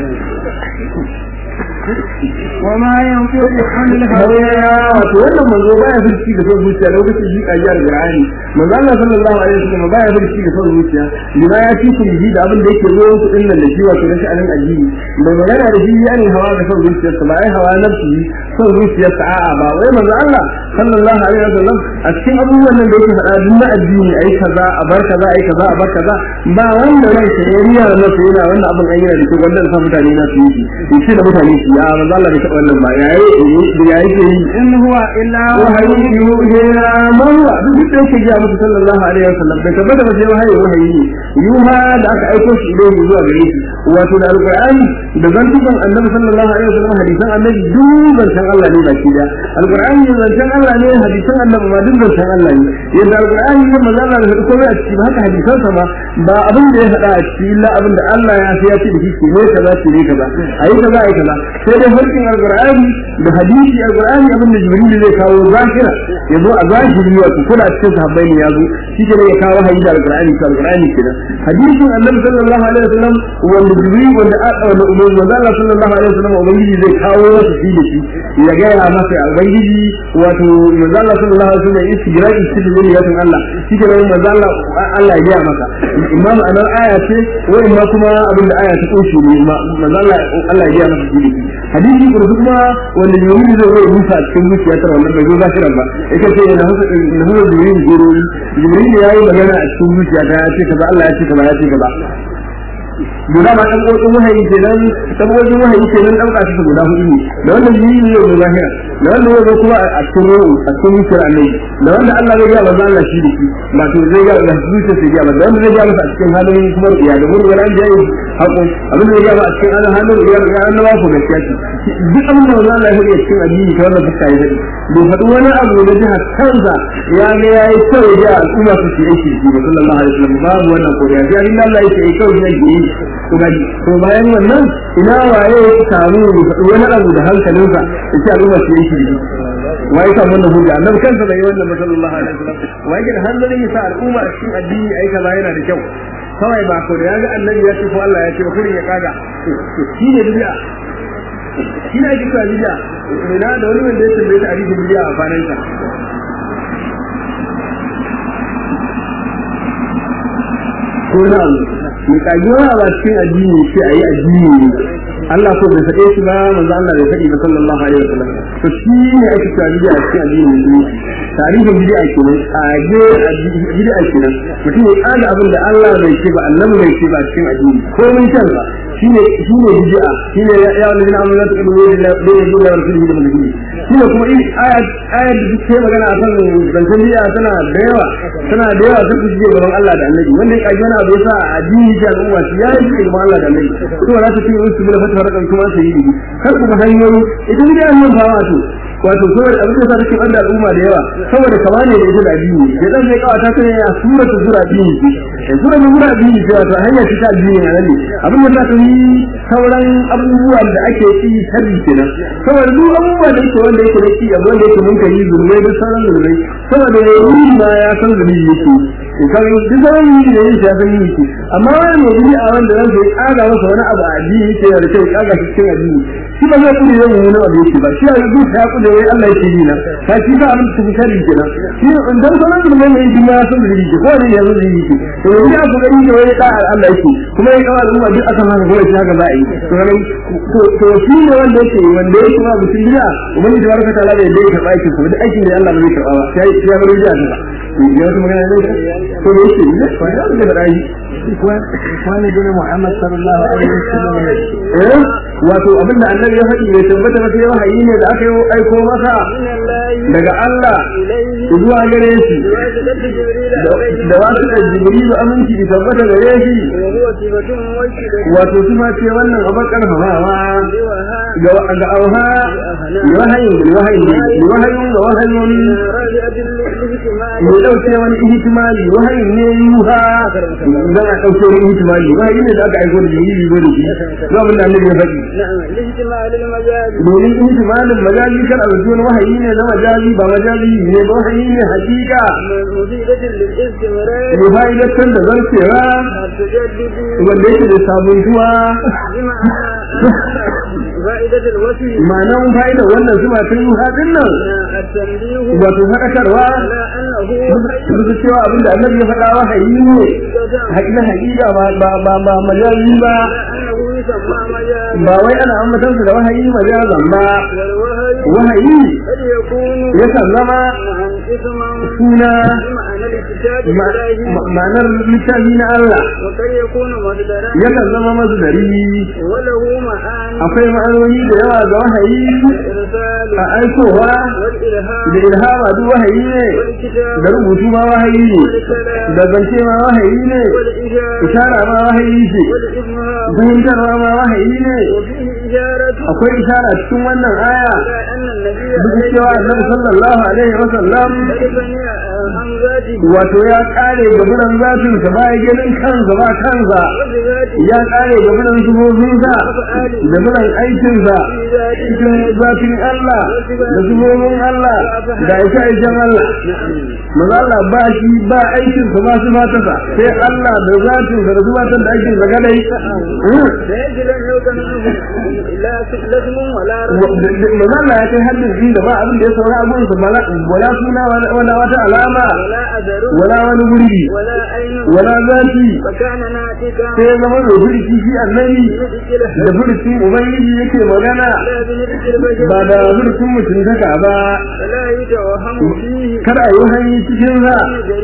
Speaker 2: وما ينطق عن الهوى
Speaker 1: wato wannan manzo baya furci da son zuciya lokacin shi kaji alqur'ani manzo Allah sallallahu alaihi wasallam baya furci da son zuciya lima ya ci ku ji da abin da yake zo ku din nan da shi wato rashin anan addini da magana da shi yani hawa da son zuciya sa bai hawa nafsi son zuciya sa a'a ba wai manzo Allah sallallahu alaihi wasallam a cikin abubuwan nan da yake faɗa duk na addini ai kaza a bar kaza ai kaza a bar kaza ba wanda ran sa ya riya da nasa yana wannan abin an yana da kyau wanda sa mutane na su yi shi da mutane shi ya manzo Allah bai taɓa wannan ba yayi ya yake yi
Speaker 2: إن هو إلا
Speaker 1: wahayi yuhina marwa duk da yake ga musu sallallahu alaihi wasallam da tabbata ba sai wahayi wahayi ne yuha da aka aiko shi idan zuwa gare shi wato da alqur'ani da zantukan annabi sallallahu alaihi wasallam hadisan annabi duk zancen Allah ne baki da alqur'ani zancen Allah ne hadisan annabi ma duk zancen Allah ne yadda alqur'ani ne manzo Allah da komai a ciki haka hadisan sa ma ba abin da ya faɗa a ciki illa abin da Allah ya fi ya ce da shi ke ne kaza ce ne kaza ayi kaza ayi kaza sai dai harkin alqur'ani da hadisi alqur'ani abin da jibril zai kawo zahira ya zo a zahiri wato kuna cikin sahabbai ne ya zo shi ke ya kawo hayi da alqur'ani ko alqur'ani kenan hadisin annabi sallallahu alaihi wasallam wanda jibril wanda wanda umar wanda Allah sallallahu alaihi wasallam ubangiji zai kawo wata shi da shi ya ga ya masa ubangiji wato manzo Allah sallallahu alaihi wasallam yake jira shi da zuriyatin Allah shi ke nan manzo Allah Allah ya ga masa imam anan aya ce wa imma kuma abin da aya ta kunshi ne manzo Allah Allah ya ga masa shi hadisi kuma wanda jibril zai zo musa a cikin zuciya ta wannan bai zo zahiran ba yake ce na hasa na hasa jibril jibril jibril ya yi magana a cikin zuciya ta ya ce kaza Allah ya ce kaza ya ce kaza guda ma dan kokon wahayi kenan saboda wahayi kenan dan ka su guda hudu ne da wanda jibril ya yi zahira da wanda ya zo kuma a cikin ruhu a cikin zuciyar annabi da wanda Allah zai ga manzo Allah shi da shi ba to zai ga da zuciyar sai ga da wanda zai ga masa a cikin halin kuma ya da mun ran jayi hakun abin da zai ga a cikin halin ya ga annabawa ko gaskiya ce duk abin da manzo Allah ya yi cikin addini ta wannan fuska ya dade bai faɗi wani abu da jiha kansa ya ga yayi kyau ya al'umma su ci aiki da sallallahu alaihi wasallam babu wannan ko ya ga Allah ya ce kyau ne to gaji to bayan wannan ina waye ya samu wani abu da hankalinsa ya ce al'umma su yi shi wa ya samu wannan hujja annabi kansa bai yi wannan ba sallallahu alaihi wasallam wa yake da hanzarin ya sa al'umma a cikin addini ai kaza yana da kyau kawai ba ko da ya ga annabi ya ce ko Allah ya ce ba kurin ya kaga shi ne bid'a shi ne ake cewa bid'a ina da wani wanda ya tambaye ta hadisin bid'a a kwanan sa ko na mai kagiwa ba cikin addini ce a yi addini ne Allah ko bai faɗe shi ba manzo Allah bai faɗi ba sallallahu alaihi wasallam to shi ne ake cewa bid'a cikin addini ne tarihin bid'a kenan kage bid'a kenan mutum ya kaga abin da Allah bai ce ba annabi bai ce ba cikin addini ko mun san ba shine shine bid'a shine ya ya wani namu na tudu ne da da da da rasulullahi da mulki shine kuma in ayat ayat da take magana akan zancen bid'a tana da yawa tana da yawa sun ji gaban Allah da annabi wanda ya kaji wani abu yasa addini da al'umma shi ya yi gaban Allah da annabi to za ta ce su bila fata rakan kuma sai yi kar kuma hanyoyi idan bid'a nan fa wato wato saboda abin da take banda al'umma da yawa saboda kama ne da ita da addini ya dan sai kawata ta ne a sura ta sura addini ce sura ta sura addini ce wato hanya ta addini ne nan ne abin da ta yi sauran abubuwan da ake yi sharri kenan saboda duk abubuwan da yake wanda yake da ki abu wanda yake mun kai zulmai da sauran zulmai saboda yayi ma ya san zulmi yake kan duk sauran yi da yake ya san yi yake amma wani mai gidi a wanda zan sai kaga masa wani abu a addini yake da kai kaga shi cikin addini shi ba zai kudi zai yi abu yake ba shi ya duk ya kudi wai Allah yake yi na ka shi ba abin da kake kenan shi dan sauran zulmai mai yi ma ya san zulmi yake ko ne ya zo zulmi yake to yanzu ya kuma yi da wai da Allah yake kuma ya kawo al'umma duk aka haka kuma shi haka za a yi to shi ne wanda yake wanda yake ba mutum gida ubangiji tabaraka ta'ala bai dai karɓa aikin sa duk aikin da Allah ba zai karɓa ba sai ya bar gida ta ya wata magana ne to ne shi ne ko ya da rai
Speaker 2: wani dole Muhammad sallallahu alaihi wasallam
Speaker 1: eh wato abinda annabi ya faɗi bai tabbata ba sai wahayi ne da aka yi aiko masa daga Allah zuwa gare shi da wasu da jibrilu aminci da tabbata gare shi wato kuma ce wannan abin karfafawa ga ga auha wahayin da wahayin da wahayin da wahayin ne dauke wani ihtimali wahayin ne yuha dan a dauke wani ihtimali wahayin ne da aka aiko da jibrilu zo da shi abin da annabi ya faɗi domin ihtimalin majazi kan a wani wahayi ne na majazi ba majazi ne ba wahayi ne hakika muhaidatan da zarcewa wanda yake da sabuntuwa ma'anan fa'idar wannan zuma ta yi haɗin nan wato faɗakarwa su cewa abinda annabi ya faɗa wahayi ne haƙiƙa haƙiƙa ba ba majazi ba ba wai ana ambatan su da wahayi majazan ba wahayi ya zama suna ma'anar littafi na Allah ya zama masdari akwai ma'anoni da yawa ga wahayi a aikowa da ilhama duk wahayi ne da rubutu ma wahayi ne da zance ma wahayi ne ishara ma wahayi ce fahimtarwa ma wahayi ne akwai ishara cikin wannan aya duk cewa annabi sallallahu alaihi wa sallam wato ya kare gaburan zatin sa ba ganin kansa ba kansa ya kare gaburan zubobin sa gaburan aikin sa cikin zatin Allah da zubobin Allah da aisha aishan Allah maza Allah ba shi ba aikin sa ba su mata sa sai Allah da zatin sa da zubatan da aikin sa gadai maza Allah ya kai haddin inda ba abin da ya saura abin sa wala suna wala wata alama wala wani gurbi wala zati sai ya zama da furci shi annabi da furcin ubangiji yake magana ba da furcin mutuntaka ba kada a yi hanyi cikin sa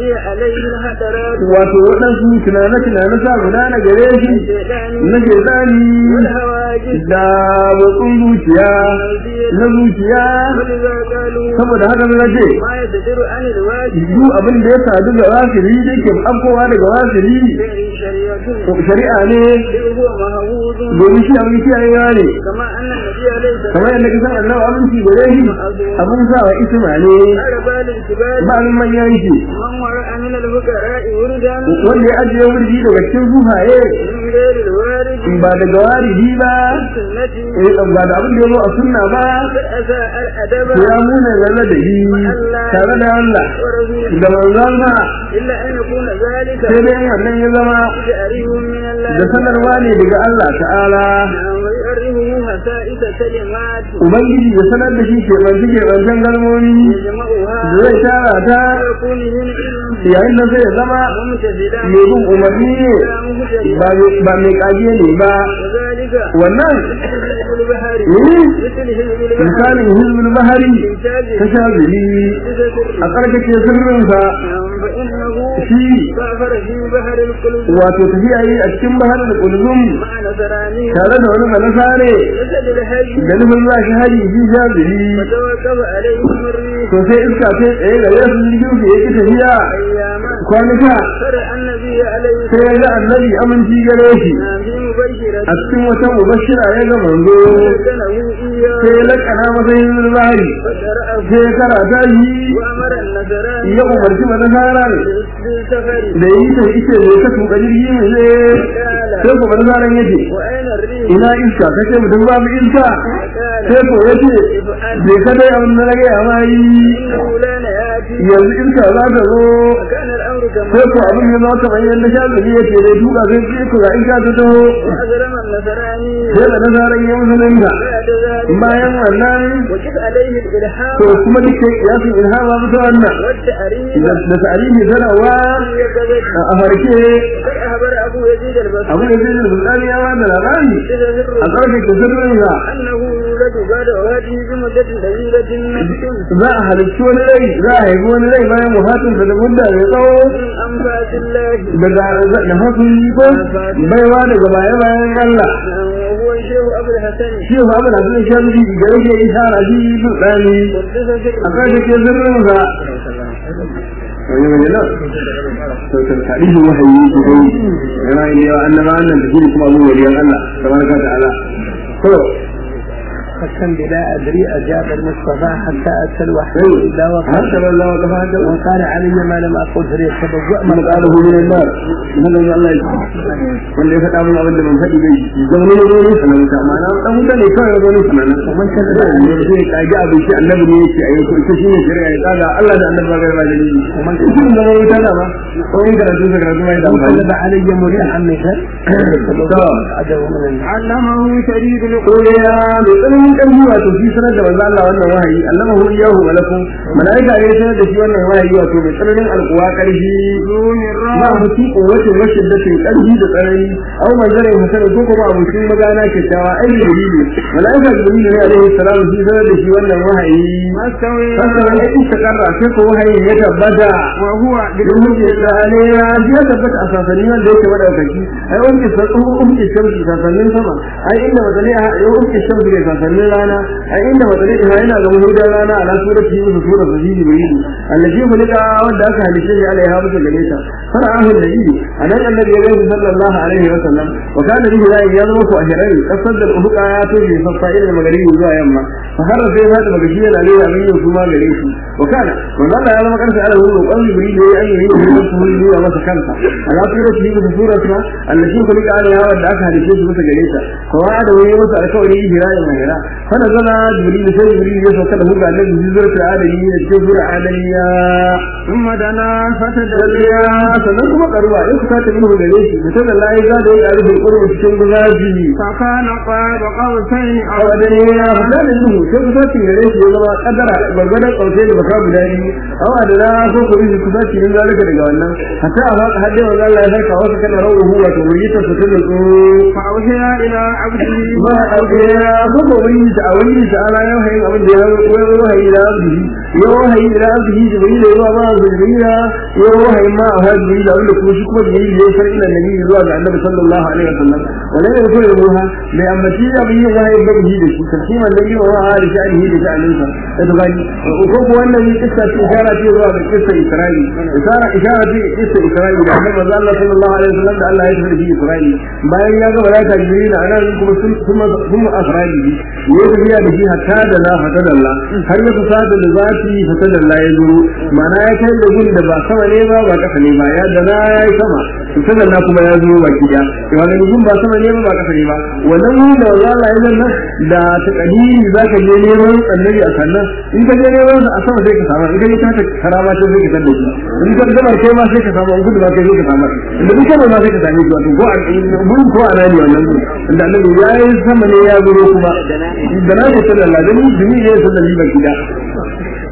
Speaker 1: wato waɗansu tunane-tunane sa guda na gare shi na gezani da watsun zuciya na zuciya saboda haka na ce duk abin da ya sadu ga wasiri da ke afkowa daga wasiri shari'a ne domin shi abin kiyayewa ne kamar yadda kisan annabi abinci gare shi abin sa wa isma ne ba abin manyan shi wanda ya ajiye wurji daga cikin zuhaye ba daga waridi ba
Speaker 2: السنة
Speaker 1: eh ba da abin da ya zo a sunna ba
Speaker 2: فأساء الأدب
Speaker 1: to ya muna zalla da yi tare da Allah
Speaker 2: ورسوله
Speaker 1: da manzon sa
Speaker 2: إلا أن يكون ذلك
Speaker 1: sai dai wannan ya zama
Speaker 2: تأريه من الله
Speaker 1: da sanarwa ne daga Allah ta'ala
Speaker 2: ويؤرهه مسائد كلمات
Speaker 1: ubangiji ya sanar da shi keɓance keɓancen kalmomi
Speaker 2: يجمعها
Speaker 1: da zai tara ta
Speaker 2: ويكون من علم
Speaker 1: yayin da zai zama
Speaker 2: ممتثلا
Speaker 1: mai bin umarni ne ba mai- ba mai kage ne ba
Speaker 2: وذلك
Speaker 1: wannan
Speaker 2: مثل حزب البحر
Speaker 1: eh,
Speaker 2: مثل حزب البحر
Speaker 1: misalin hizbul bahari ta sha zuri a tsarkake sirrinsa
Speaker 2: فإنه
Speaker 1: shi
Speaker 2: سافر في بحر القلوب
Speaker 1: wato tafiya yi a cikin bahar da kulzum
Speaker 2: مع نصراني
Speaker 1: tare da wani manasare
Speaker 2: جسد الحج
Speaker 1: da nufin za shi haji shi sha zuri
Speaker 2: وتوكب عليهم الريح
Speaker 1: to sai iska sai tsaye da yasu jirgin su yake tafiya
Speaker 2: أياما
Speaker 1: kwanuka
Speaker 2: فرأى النبي عليه
Speaker 1: sai ya ga annabi aminci gare shi
Speaker 2: السلام في مبشرة
Speaker 1: a cikin wata mubashira ya ga manzo
Speaker 2: سكنه إياه
Speaker 1: sai ya lakana masa yin bahari
Speaker 2: فقرأه
Speaker 1: sai ya karata shi
Speaker 2: وأمر النصراني
Speaker 1: ya umarci manasarar
Speaker 2: بالسفر
Speaker 1: da yi ta ita ne ta tuka jirgi ne sai ko manasarar yace
Speaker 2: وأين الريح
Speaker 1: ina iska kace mutum babu iska
Speaker 2: قال
Speaker 1: sai ko yace bai ka dai abin da rage a mai
Speaker 2: إنه لا يأتي
Speaker 1: yanzu iska za ta zo
Speaker 2: وكان الأمر كما
Speaker 1: sai ko abin ya zama kamar yadda shazali yace dai duka sai ce ko ga iska ta taho
Speaker 2: وأجرم النصراني
Speaker 1: sai da nasarar ya musulunta
Speaker 2: بعد ذلك
Speaker 1: bayan wannan
Speaker 2: وكف عليه الإلحام
Speaker 1: to kuma duk ya fi ilhama bisa wannan
Speaker 2: والتأريب
Speaker 1: da tarihi sanarwa
Speaker 2: يكذب
Speaker 1: a farke
Speaker 2: قد أخبر أبو يزيد البصري
Speaker 1: abu da zai da bukari ya ba da labari
Speaker 2: إذا
Speaker 1: a
Speaker 2: ذره
Speaker 1: ƙarfe sirrinsa
Speaker 2: أنه يولد بعد وفاته بمدة طويلة نفس
Speaker 1: za a halicci wani rai za a haifi wani rai bayan wafatinsa da mudda mai tsawo
Speaker 2: من أنفاس الله
Speaker 1: daga da hasun ko baiwa daga baya bayan Allah
Speaker 2: وهو الشيخ أبو الحسن
Speaker 1: shi ba abu da sun shan ji da rage ishara shi su tsani
Speaker 2: قدس
Speaker 1: a
Speaker 2: سره
Speaker 1: ƙarfe sirrinsa wani mai nan sautar tarihin wahayi su kai yana yin yawa annaba annan da shi kuma abu waliyan Allah tabaraka ta'ala to
Speaker 3: فكم بلا أدري أجاب المصطفى حتى أتى الوحي إلا وقال
Speaker 1: حسب الله وكفى
Speaker 3: وقال علي ما لم أقل فليتبوأ
Speaker 1: من قاله من النار هذا من الله wanda ya faɗa mun abin da ban faɗi bai zaune ne zo ne sanan ta ma'ana dan wuta ne kawai ya zo ne sanan man kan da ne zai kage abin shi annabi ne yake ayi ko ita shine shari'a ya kaga Allah da annabi ba ga ba dalili man kan da mun wuta da ba ko in karatu da karatu mai da amfani
Speaker 3: وقلب علي مريحا مثل عدو من النار
Speaker 2: علمه شديد
Speaker 1: ko ya mai tsananin ƙarfi wato shi sanar da manzo Allah wannan wahayi allama hu iyahu malakum malaika ne sanar da shi wannan wahayi wato mai tsananin alƙuwa ƙarfi
Speaker 2: دون
Speaker 1: ma
Speaker 2: الرعب
Speaker 1: mutu kowace rashin datin ƙarfi da tsanani au manzare hasan ko kuma abokin magana kyakkyawa ai jibrilu malaika jibrilu ne alaihi salamu shi sanar da shi wannan wahayi
Speaker 2: مستوي
Speaker 1: sannan ya istakarra sai ko wahayin ya tabbata
Speaker 2: وهو
Speaker 1: domin ya tsale ya ya tabbata a sasanni wanda yake madaukaki ai wanda sai ko umke shamsi sasannin sama ai inda wadane a yau umke shamsi ne sasannin rana ai inda wadane ina yana ga muhudan rana ala surati yusuf sura sajidi bayin allazi mulika wanda aka halice shi alaiha bisa gare ta fara ahu nabi anan annabi ya gani sallallahu alaihi wa sallam wa kana bihi la yazmu ku ahran kasar da ubuka ya to bi safa ila magaribi zuwa yamma fa har sai ya da magashi yana alaihi amin yau kuma gare shi wa kana manzo Allah ya zama kansa ala hu qawli jibril ya yi yi da su yi ya masa kansa ala surati yusuf surata allazi mulika alaiha wanda aka halice shi bisa gare ta ko wa da wani masa alƙawari hira ya hira fa nazala jibril sai jibril ya sauka da hu ga annabi zurta adami ne cikin sura adamiya
Speaker 2: ثم دنا فتدلى
Speaker 1: ya sannan kuma karuwa in kuka ta minhu gare shi mutum da layi za da ya rufe kurbu cikin guzaji
Speaker 2: فكان قاب قوسين
Speaker 1: a
Speaker 2: أو
Speaker 1: wajen ya fada da minhu sai kuka cin gare shi ya zama kadara gwargwadon kauce da baka guda biyu awa da na so ku rufe kuka cin yin zalika daga wannan hatta a baka hadde wa Allah ya saka wasu kana rawu huwa to wuri ta fitar da su
Speaker 2: فأوحي إلى عبده
Speaker 1: ba a ɗauke ya so ko wuri ta a wuri ta ala yau hayin abin da ya yi wahayi da abdihi ya wahayi da abdihi jibril ya yi ma jibril ya wahayi ma a hajji jibril abin da kuma shi kuma jibril ya san ila nabi zuwa ga annabi sallallahu alaihi wasallam wala ya ko ruha da ambaci abin yin wahayi da bihi da shi tarkiman da yi wa da sha'anihi da sha'aninsa da to gani ko ko wannan ne kissa ce ishara ce zuwa ga kissa isra'i ishara ishara ce kissa isra'i da annabi sallallahu alaihi wasallam da Allah ya tafi isra'i bayan ya ga malaika jibril a nan kuma sun kuma sun afradi ya tafiya da shi hatta da na fata da Allah har ya kusa da zati fata da Allah ya zo mana ya kai da gun da ba sama ne ba ba kasa ne ba ya da na ya yi sama to sanan na kuma ya zo baki da wannan gun ba sama ne ba ba kasa ne ba wannan gun da Allah ya zanna da ta kadiri zaka je neman annabi a sannan in ka je neman a sama sai ka samu in ka je ta karama sai ka tada shi in ka gaba kai ma sai ka samu an gudu ba kai sai ka samu inda duk kai ma sai ka same shi wato ko a mun ko a nani wannan gun inda annabi ya yi sama ne ya zo kuma da na ce sallallahu alaihi wasallam dumi ne sallallahu alaihi wasallam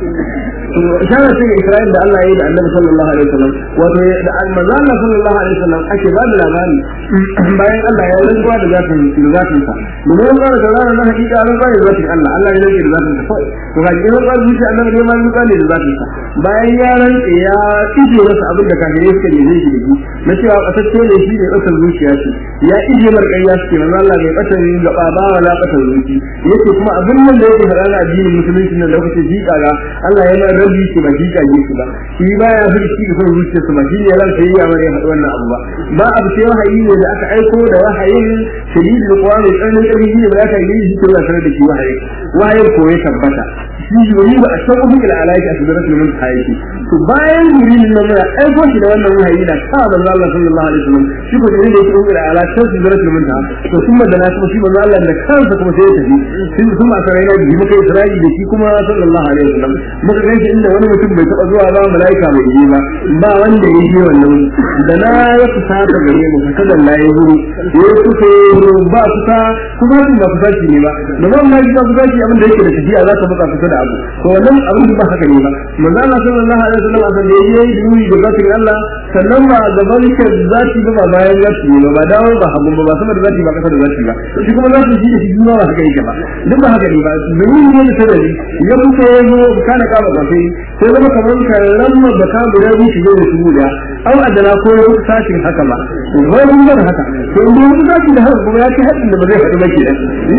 Speaker 1: isharar ce ga Isra'il da Allah ya yi da Annabi sallallahu alaihi wasallam wato da manzo Allah sallallahu alaihi wasallam ake ba da labari bayan Allah ya rantsuwa da zatin da zatin sa domin ba da ranar na hakika an ba da zatin Allah Allah ya rantsa da zatin sa to ga gidan ba zuci Annabi ne ma rantsuwa ne da zatin sa bayan ya rantsa ya ije masa abin da kafirai suka ne shi da shi na cewa kasacce ne shi ne kasar zuciya ce ya ije mar ƙarya suke manzo Allah bai kasar gaba ba wala kasar zuci yake kuma abin nan da yake faɗa na addinin musulunci nan lokacin jika ga Allah ya mai rabi shi ba jika ji shi ba shi ba ya fi shi da son zuciya su ba shi ne ran sai ya mare faɗi wannan abu ba ba abu sai wahayi ne da aka aiko da wahayin shadidi da kuwa mai tsananin ƙarfi shi ne ba aka yi shi ko da sanar da shi wahayi wahayin ko ya tabbata shi yuri ba a san ubin ila alaiki a sidratul muntaha yake to bayan yuri nan mun aiko shi da wannan wahayi da ka manzo Allah sallallahu alaihi wasallam shi ko da yake ubin ila alaiki sidratul muntaha to kuma da na kuma shi manzo Allah da kansa kuma sai ya tafi shi kuma a sarai na bi muka Isra'i da shi kuma sallallahu alaihi wasallam muka ganshi inda wani mutum bai taba zuwa ba malaika bai yi ba ba wanda ya yi wannan da na ya kusa ta gare mu ka kada la ya zuru ya kusa ba kusa kuma ba kusa shi ne ba da ba ma ji kusa shi abin da yake da tafiya za ka matsa kusa da abu to wannan abin ba haka ne ba manzo Allah sallallahu alaihi wasallam a sanda yayi duni da zatin Allah sannan ba gaban ke zati ba bayan zati ne ba dawo ba hagun ba sama da zati ba kasa da zati ba shi kuma zati shi da shi ba haka yake ba duk ba haka ne ba domin ne da sarari ya kusa ya zo kana kama ba sai sai zama kamar kallon da ka guda biyu shi da su guda au adana ko ya kusa sashin haka ba wani mun bar haka to in dai zaki da haka kuma ya ci hadin da ba zai haɗu ba ke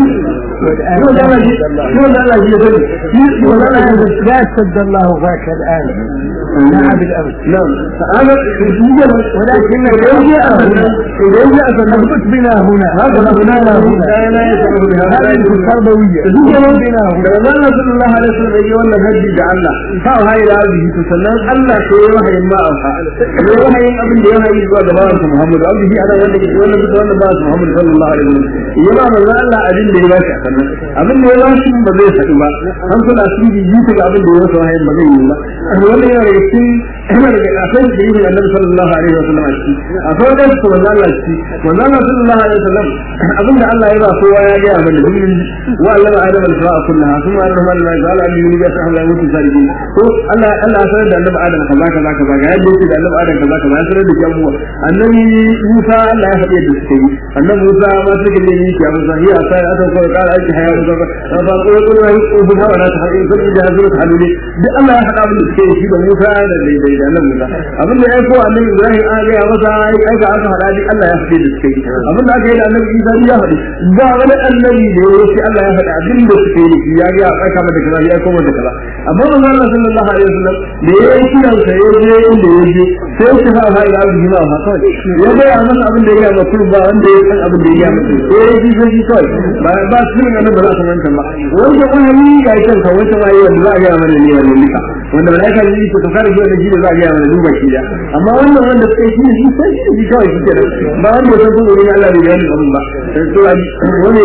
Speaker 1: yau da Allah yau da Allah ya sani yau da Allah ya
Speaker 3: لا سد الله ذاك الآن نعم بالأمس
Speaker 1: نعم هذا ولكن إذا جاء هنا إذا جاء
Speaker 3: اثبت بنا هنا
Speaker 1: هذا هنا هنا لا يسمع بها
Speaker 3: هذه التربوية
Speaker 1: zuwa bina da manzo sallallahu alaihi wasallam yayi wannan haddi da Allah fa hayi da hadisi to sannan Allah ko ya wahayin ma auha ya wahayin abin da ya wahayi zuwa ga bawan Muhammad abin ana wanda ke wannan da wannan bawan Muhammad sallallahu alaihi wasallam ya ba manzo Allah abin da ya ba shi sannan abin da ya ba shi ba zai sadu ba an kula su yi yi ga abin da ya wasa wahayin ba zai yi ba wannan yana daga cikin yana daga akan da yi Annabi sallallahu alaihi wasallam a ciki akwai da su manzo Allah ciki manzo Allah sallallahu alaihi wasallam abin da Allah ya ba kowa ya ga abin da wa Allah آدم الفراء كلها ثم أنه من لا يزال أن يولي بأسه الله يموت سالكين هو الله الله سند أن آدم كذا كذا كذا قاعد يقول أن آدم كذا كذا سند بجمعه النبي موسى لا يحب يدسكي النبي موسى ما سكت لي يا موسى هي أصلا أصلا قال أي حياة موسى فقال يقول له يقول ولا تحرين كل جهاز حلولي الله يحب أن يدسكي في موسى هذا اللي اللي أنا موسى أبن لا يقول أن إبراهيم آجي يا موسى أي أي أصلا هذا الله يحب يدسكي أبن لا كيد أن إيسا يحب بعد النبي يقول الله يحب abin da suke yi ya ga ya aika mata kaza ya koma da kaza amma manzo Allah sallallahu alaihi wasallam da ya yi kiran sa ya je inda ya je sai shi fa ha ila bihi ma fa ya ga ya masa abin da ya ga mutum ba wanda ya san abin da ya ga mutum sai ya ji sai kai ba ba su ne nan ba za su manta ba wanda wani ga kan ka wanda ma yi wanda za a ga mana ne wannan nika wanda malaika ne ko kare shi da shi da za a ga mana duba shi da amma wannan wanda sai shi shi sai shi kawai shi ke ba wanda ya san ko ne Allah bai gani abin ba sai to wani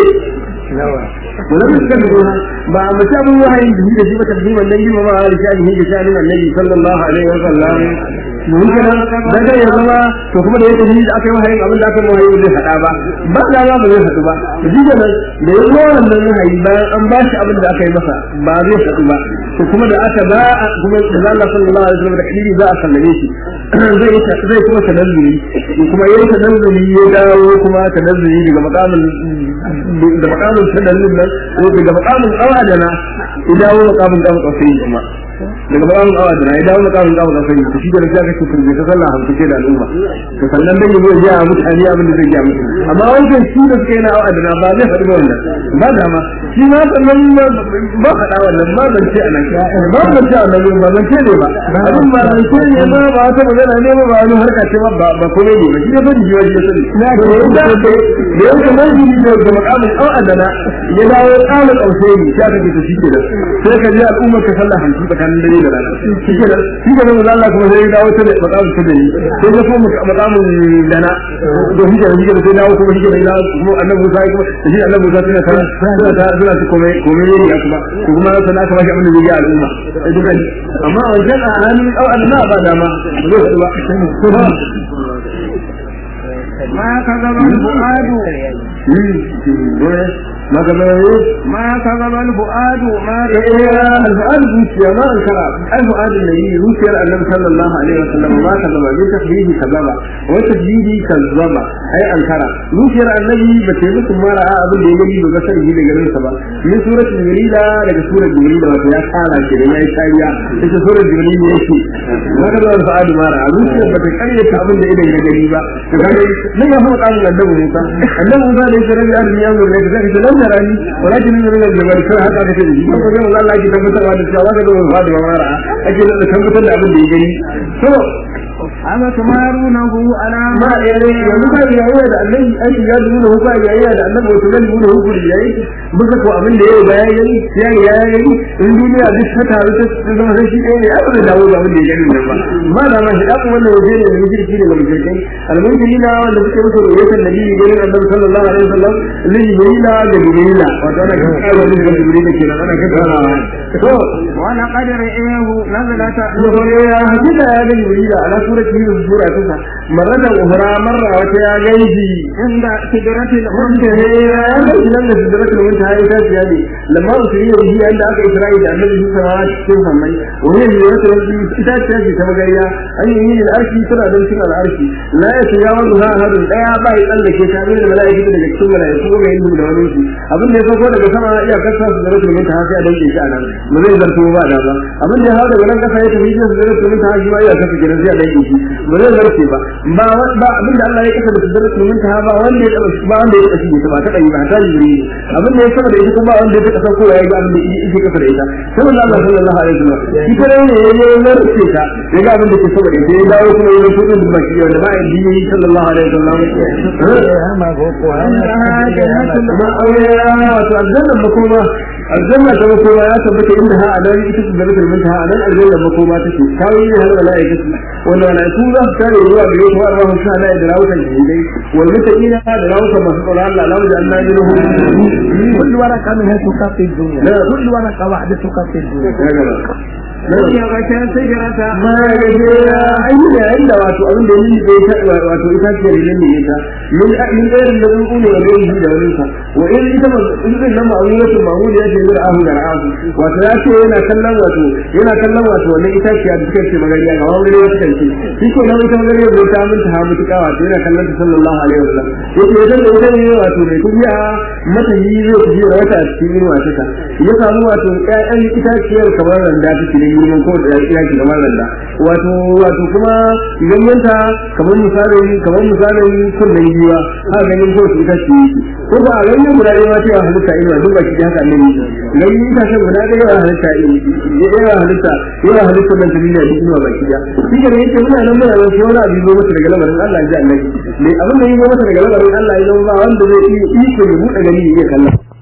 Speaker 1: ولم يتكلموا ما متابع وحي به في تقديم النبي وما على شأنه بشأن النبي صلى الله عليه وسلم mun kana daga ya zama to kuma da yake da aka yi wahayin abin da aka yi wahayi zai hada ba ba da za ba zai hadu ba shi da nan da ya zo wannan wahayi bayan an ba shi abin da aka yi masa ba zai hadu ba to kuma da aka ba kuma da Allah sallallahu alaihi wasallam da kiri za a sallame shi zai zai kuma tanazzuli kuma yayin tanazzuli ya dawo kuma tanazzuli daga makamin da makamin tanazzuli nan ko daga makamin awadana ya dawo makamin da kafai kuma daga bayan awa da ya dawo makamin da kafai to shi da ya kace kurbe ta sallah hamsu ce da al'umma to sannan dan yazo ya mutane abin da zai ga musu amma wannan shi da suka yi na awa da ba zai faɗi wannan ba da ma shi ma sannan ba faɗa wannan ma ban ce anan ba ban ce anan ba ban ce ne ba abin ba ban ce ne ba ba ta magana ne ba ba wani harka ce ba ba kuma ne ba shi ne ban ji waje sani na da yanda da yanda nan ji ne da makamin awa da ya dawo ƙalin ƙaushe ne ya kake ta shi ke da sai ka ji al'ummar ka sallah hamsin tsakanin dare dare da rana shi ke nan shi ke nan Allah kuma sai ya dawo ta da makamu ta da ni sai ya kuma makamu dana to shi ke nan shi ke nan sai dawo kuma shi ke nan ya kuma annabi Musa ya kuma da shi annabi Musa suna ta suna ta suna ta kome kome ne ya kuma to kuma sana aka bashi abin da zai yi al'umma sai duka amma a wancan a hannun au Allah ba dama ba zai ba
Speaker 2: ما كذب الفؤاد
Speaker 1: ما كذب
Speaker 2: ما كذب الفؤاد ما
Speaker 1: الفؤاد zuciya ma an kara الفؤاد النبي zuciyar annabi sallallahu alaihi wasallam ma kazaba bi tahdihi kazaba wa tahdihi kazaba ai an kara zuciyar annabi ba ta musu mara abin da ya gani ba sai yi daga nan sa ba min suratul jibrila daga suratul jibrila wato ya kara ke da yayi kariya ita suratul jibrila yake ma kaza alfa'adu mara zuciyar ba ta kariya ta abin da idan ya gani ba to kaga nan ya fara kan annabi Musa annabi Musa da yake rabi an ya zo ne da zai lan tarani walakin min al-jabal sai haka take da shi ko ga Allah ya tabbatar da cewa ga da alfa'adu mara ake da tabbatar da abin da ya gani to
Speaker 2: أما تمارونه على
Speaker 1: ma yare yanzu ka yayya da annabi aiki ya nuna hukuma yayya da annabi wato nan nuna hukuri yayi bisa ko abin da yayi bayan yayi ya ya yayi in duniya duk ta taru ta zama sai shi ɗaya ne ai ba dawo da abin da ya gani nan ba ma da ma shi dan wannan waje ne da jirki ne ga mutum almuntini na wanda suke musu royatan nabi ganin annabi sallallahu alaihi wasallam lillahi da da bilila wato ana kan karo da bilila kenan ana kan karawa to
Speaker 2: ولقد رئيه نزلة
Speaker 1: ya hakika ya gani bilila ala surati yusuf sura ta marratan ukhra marra wata ya gaiji
Speaker 2: عند سدرة
Speaker 1: wanda ne ya gaji nan da sidratul muntaha ya ta ya ne lamma usri ya yi anda aka isra'i da annabi Musa wa cikin sammai wani ne wata wani ita ce ce ta magariya an yi yin arshi tana da cikin al'arshi la ya shiga wani ha hadin daya ba ya tsallake ta ne da mala'ika daga cikin mala'iku ga yin da wani su abin da ya sauko daga sama iya kasa sidratul muntaha sai a danke shi a nan ba zai zarto ba da ba abin da ya hawo daga nan kasa ya tafi cikin sidratul muntaha shi ma iya kasa gidan sai a danke shi ba zai zarce ba ba ba abin da Allah ya kasa da sidratul muntaha ba wanda ya taba ba wanda ya taba shi ba ta kai ba ta jiri abin da ya saba da ita kuma ba wanda ya taba sauko ya ga abin da yake kasa da ita sai Allah sallallahu alaihi wasallam shi kare ne ya yi zarce ta ya ga abin da ke saba da ita ya dawo kuma ya fito da baki wanda ba ya yi sallallahu alaihi wasallam
Speaker 3: ma ko ko
Speaker 1: kuma aure wato aljanna makoma aljanna ta makoma ya tabbata inda ha adan ita ce da mutum ta adan aljanna makoma take kawai ne har malaika ce wanda malaiku za su tare zuwa gare su har rahun sha Allah da rawukan jindai wal mutaqina da rawukan masu tsoron Allah lamu da Allah ya
Speaker 3: كل ورقة منها تكفي الدنيا
Speaker 1: لا.
Speaker 3: كل ورقة واحدة تكفي الدنيا
Speaker 2: يغشى سجرة
Speaker 1: ma ya gaje ya ayyuka yayin da wato abin da yake bai ta wato ita ce da ne ita min min irin da kun ne da yi da wani sa wa in ita ma in zai nan ma'amulatu ma'mul ya ce da ahu da ahu wato ya ce yana kallon wato yana kallon wato wannan ita ce da take ce magariya ga wani ne wata ce shi ko nan ita magariya bai ta mun ta mutuka wato yana kallon ta sallallahu alaihi wasallam yace idan da ita ne wato mai kubiya mata yi zai kuji da wata cikin wata ta ya samu wato ƴaƴan itaciyar kamar randa take ne girman ko da ya ki kamar randa wato wato kuma ganyenta kamar misalin kamar misalin kunnen giwa ha ganin ko su ita ce ko ba ganyen guda ɗaya ma cewa halitta ina duk baki haka ne ganyen ita ce guda ɗaya yawa halitta yawa halitta yawa halitta nan ta duniya duk ina baki da shi ke yake muna nan muna nan sai wani abu zo masa daga lamarin Allah ya ji annabi me abin da yi zo masa daga lamarin Allah ya zama ba wanda zai iya iko ya buɗe gani ya iya kallon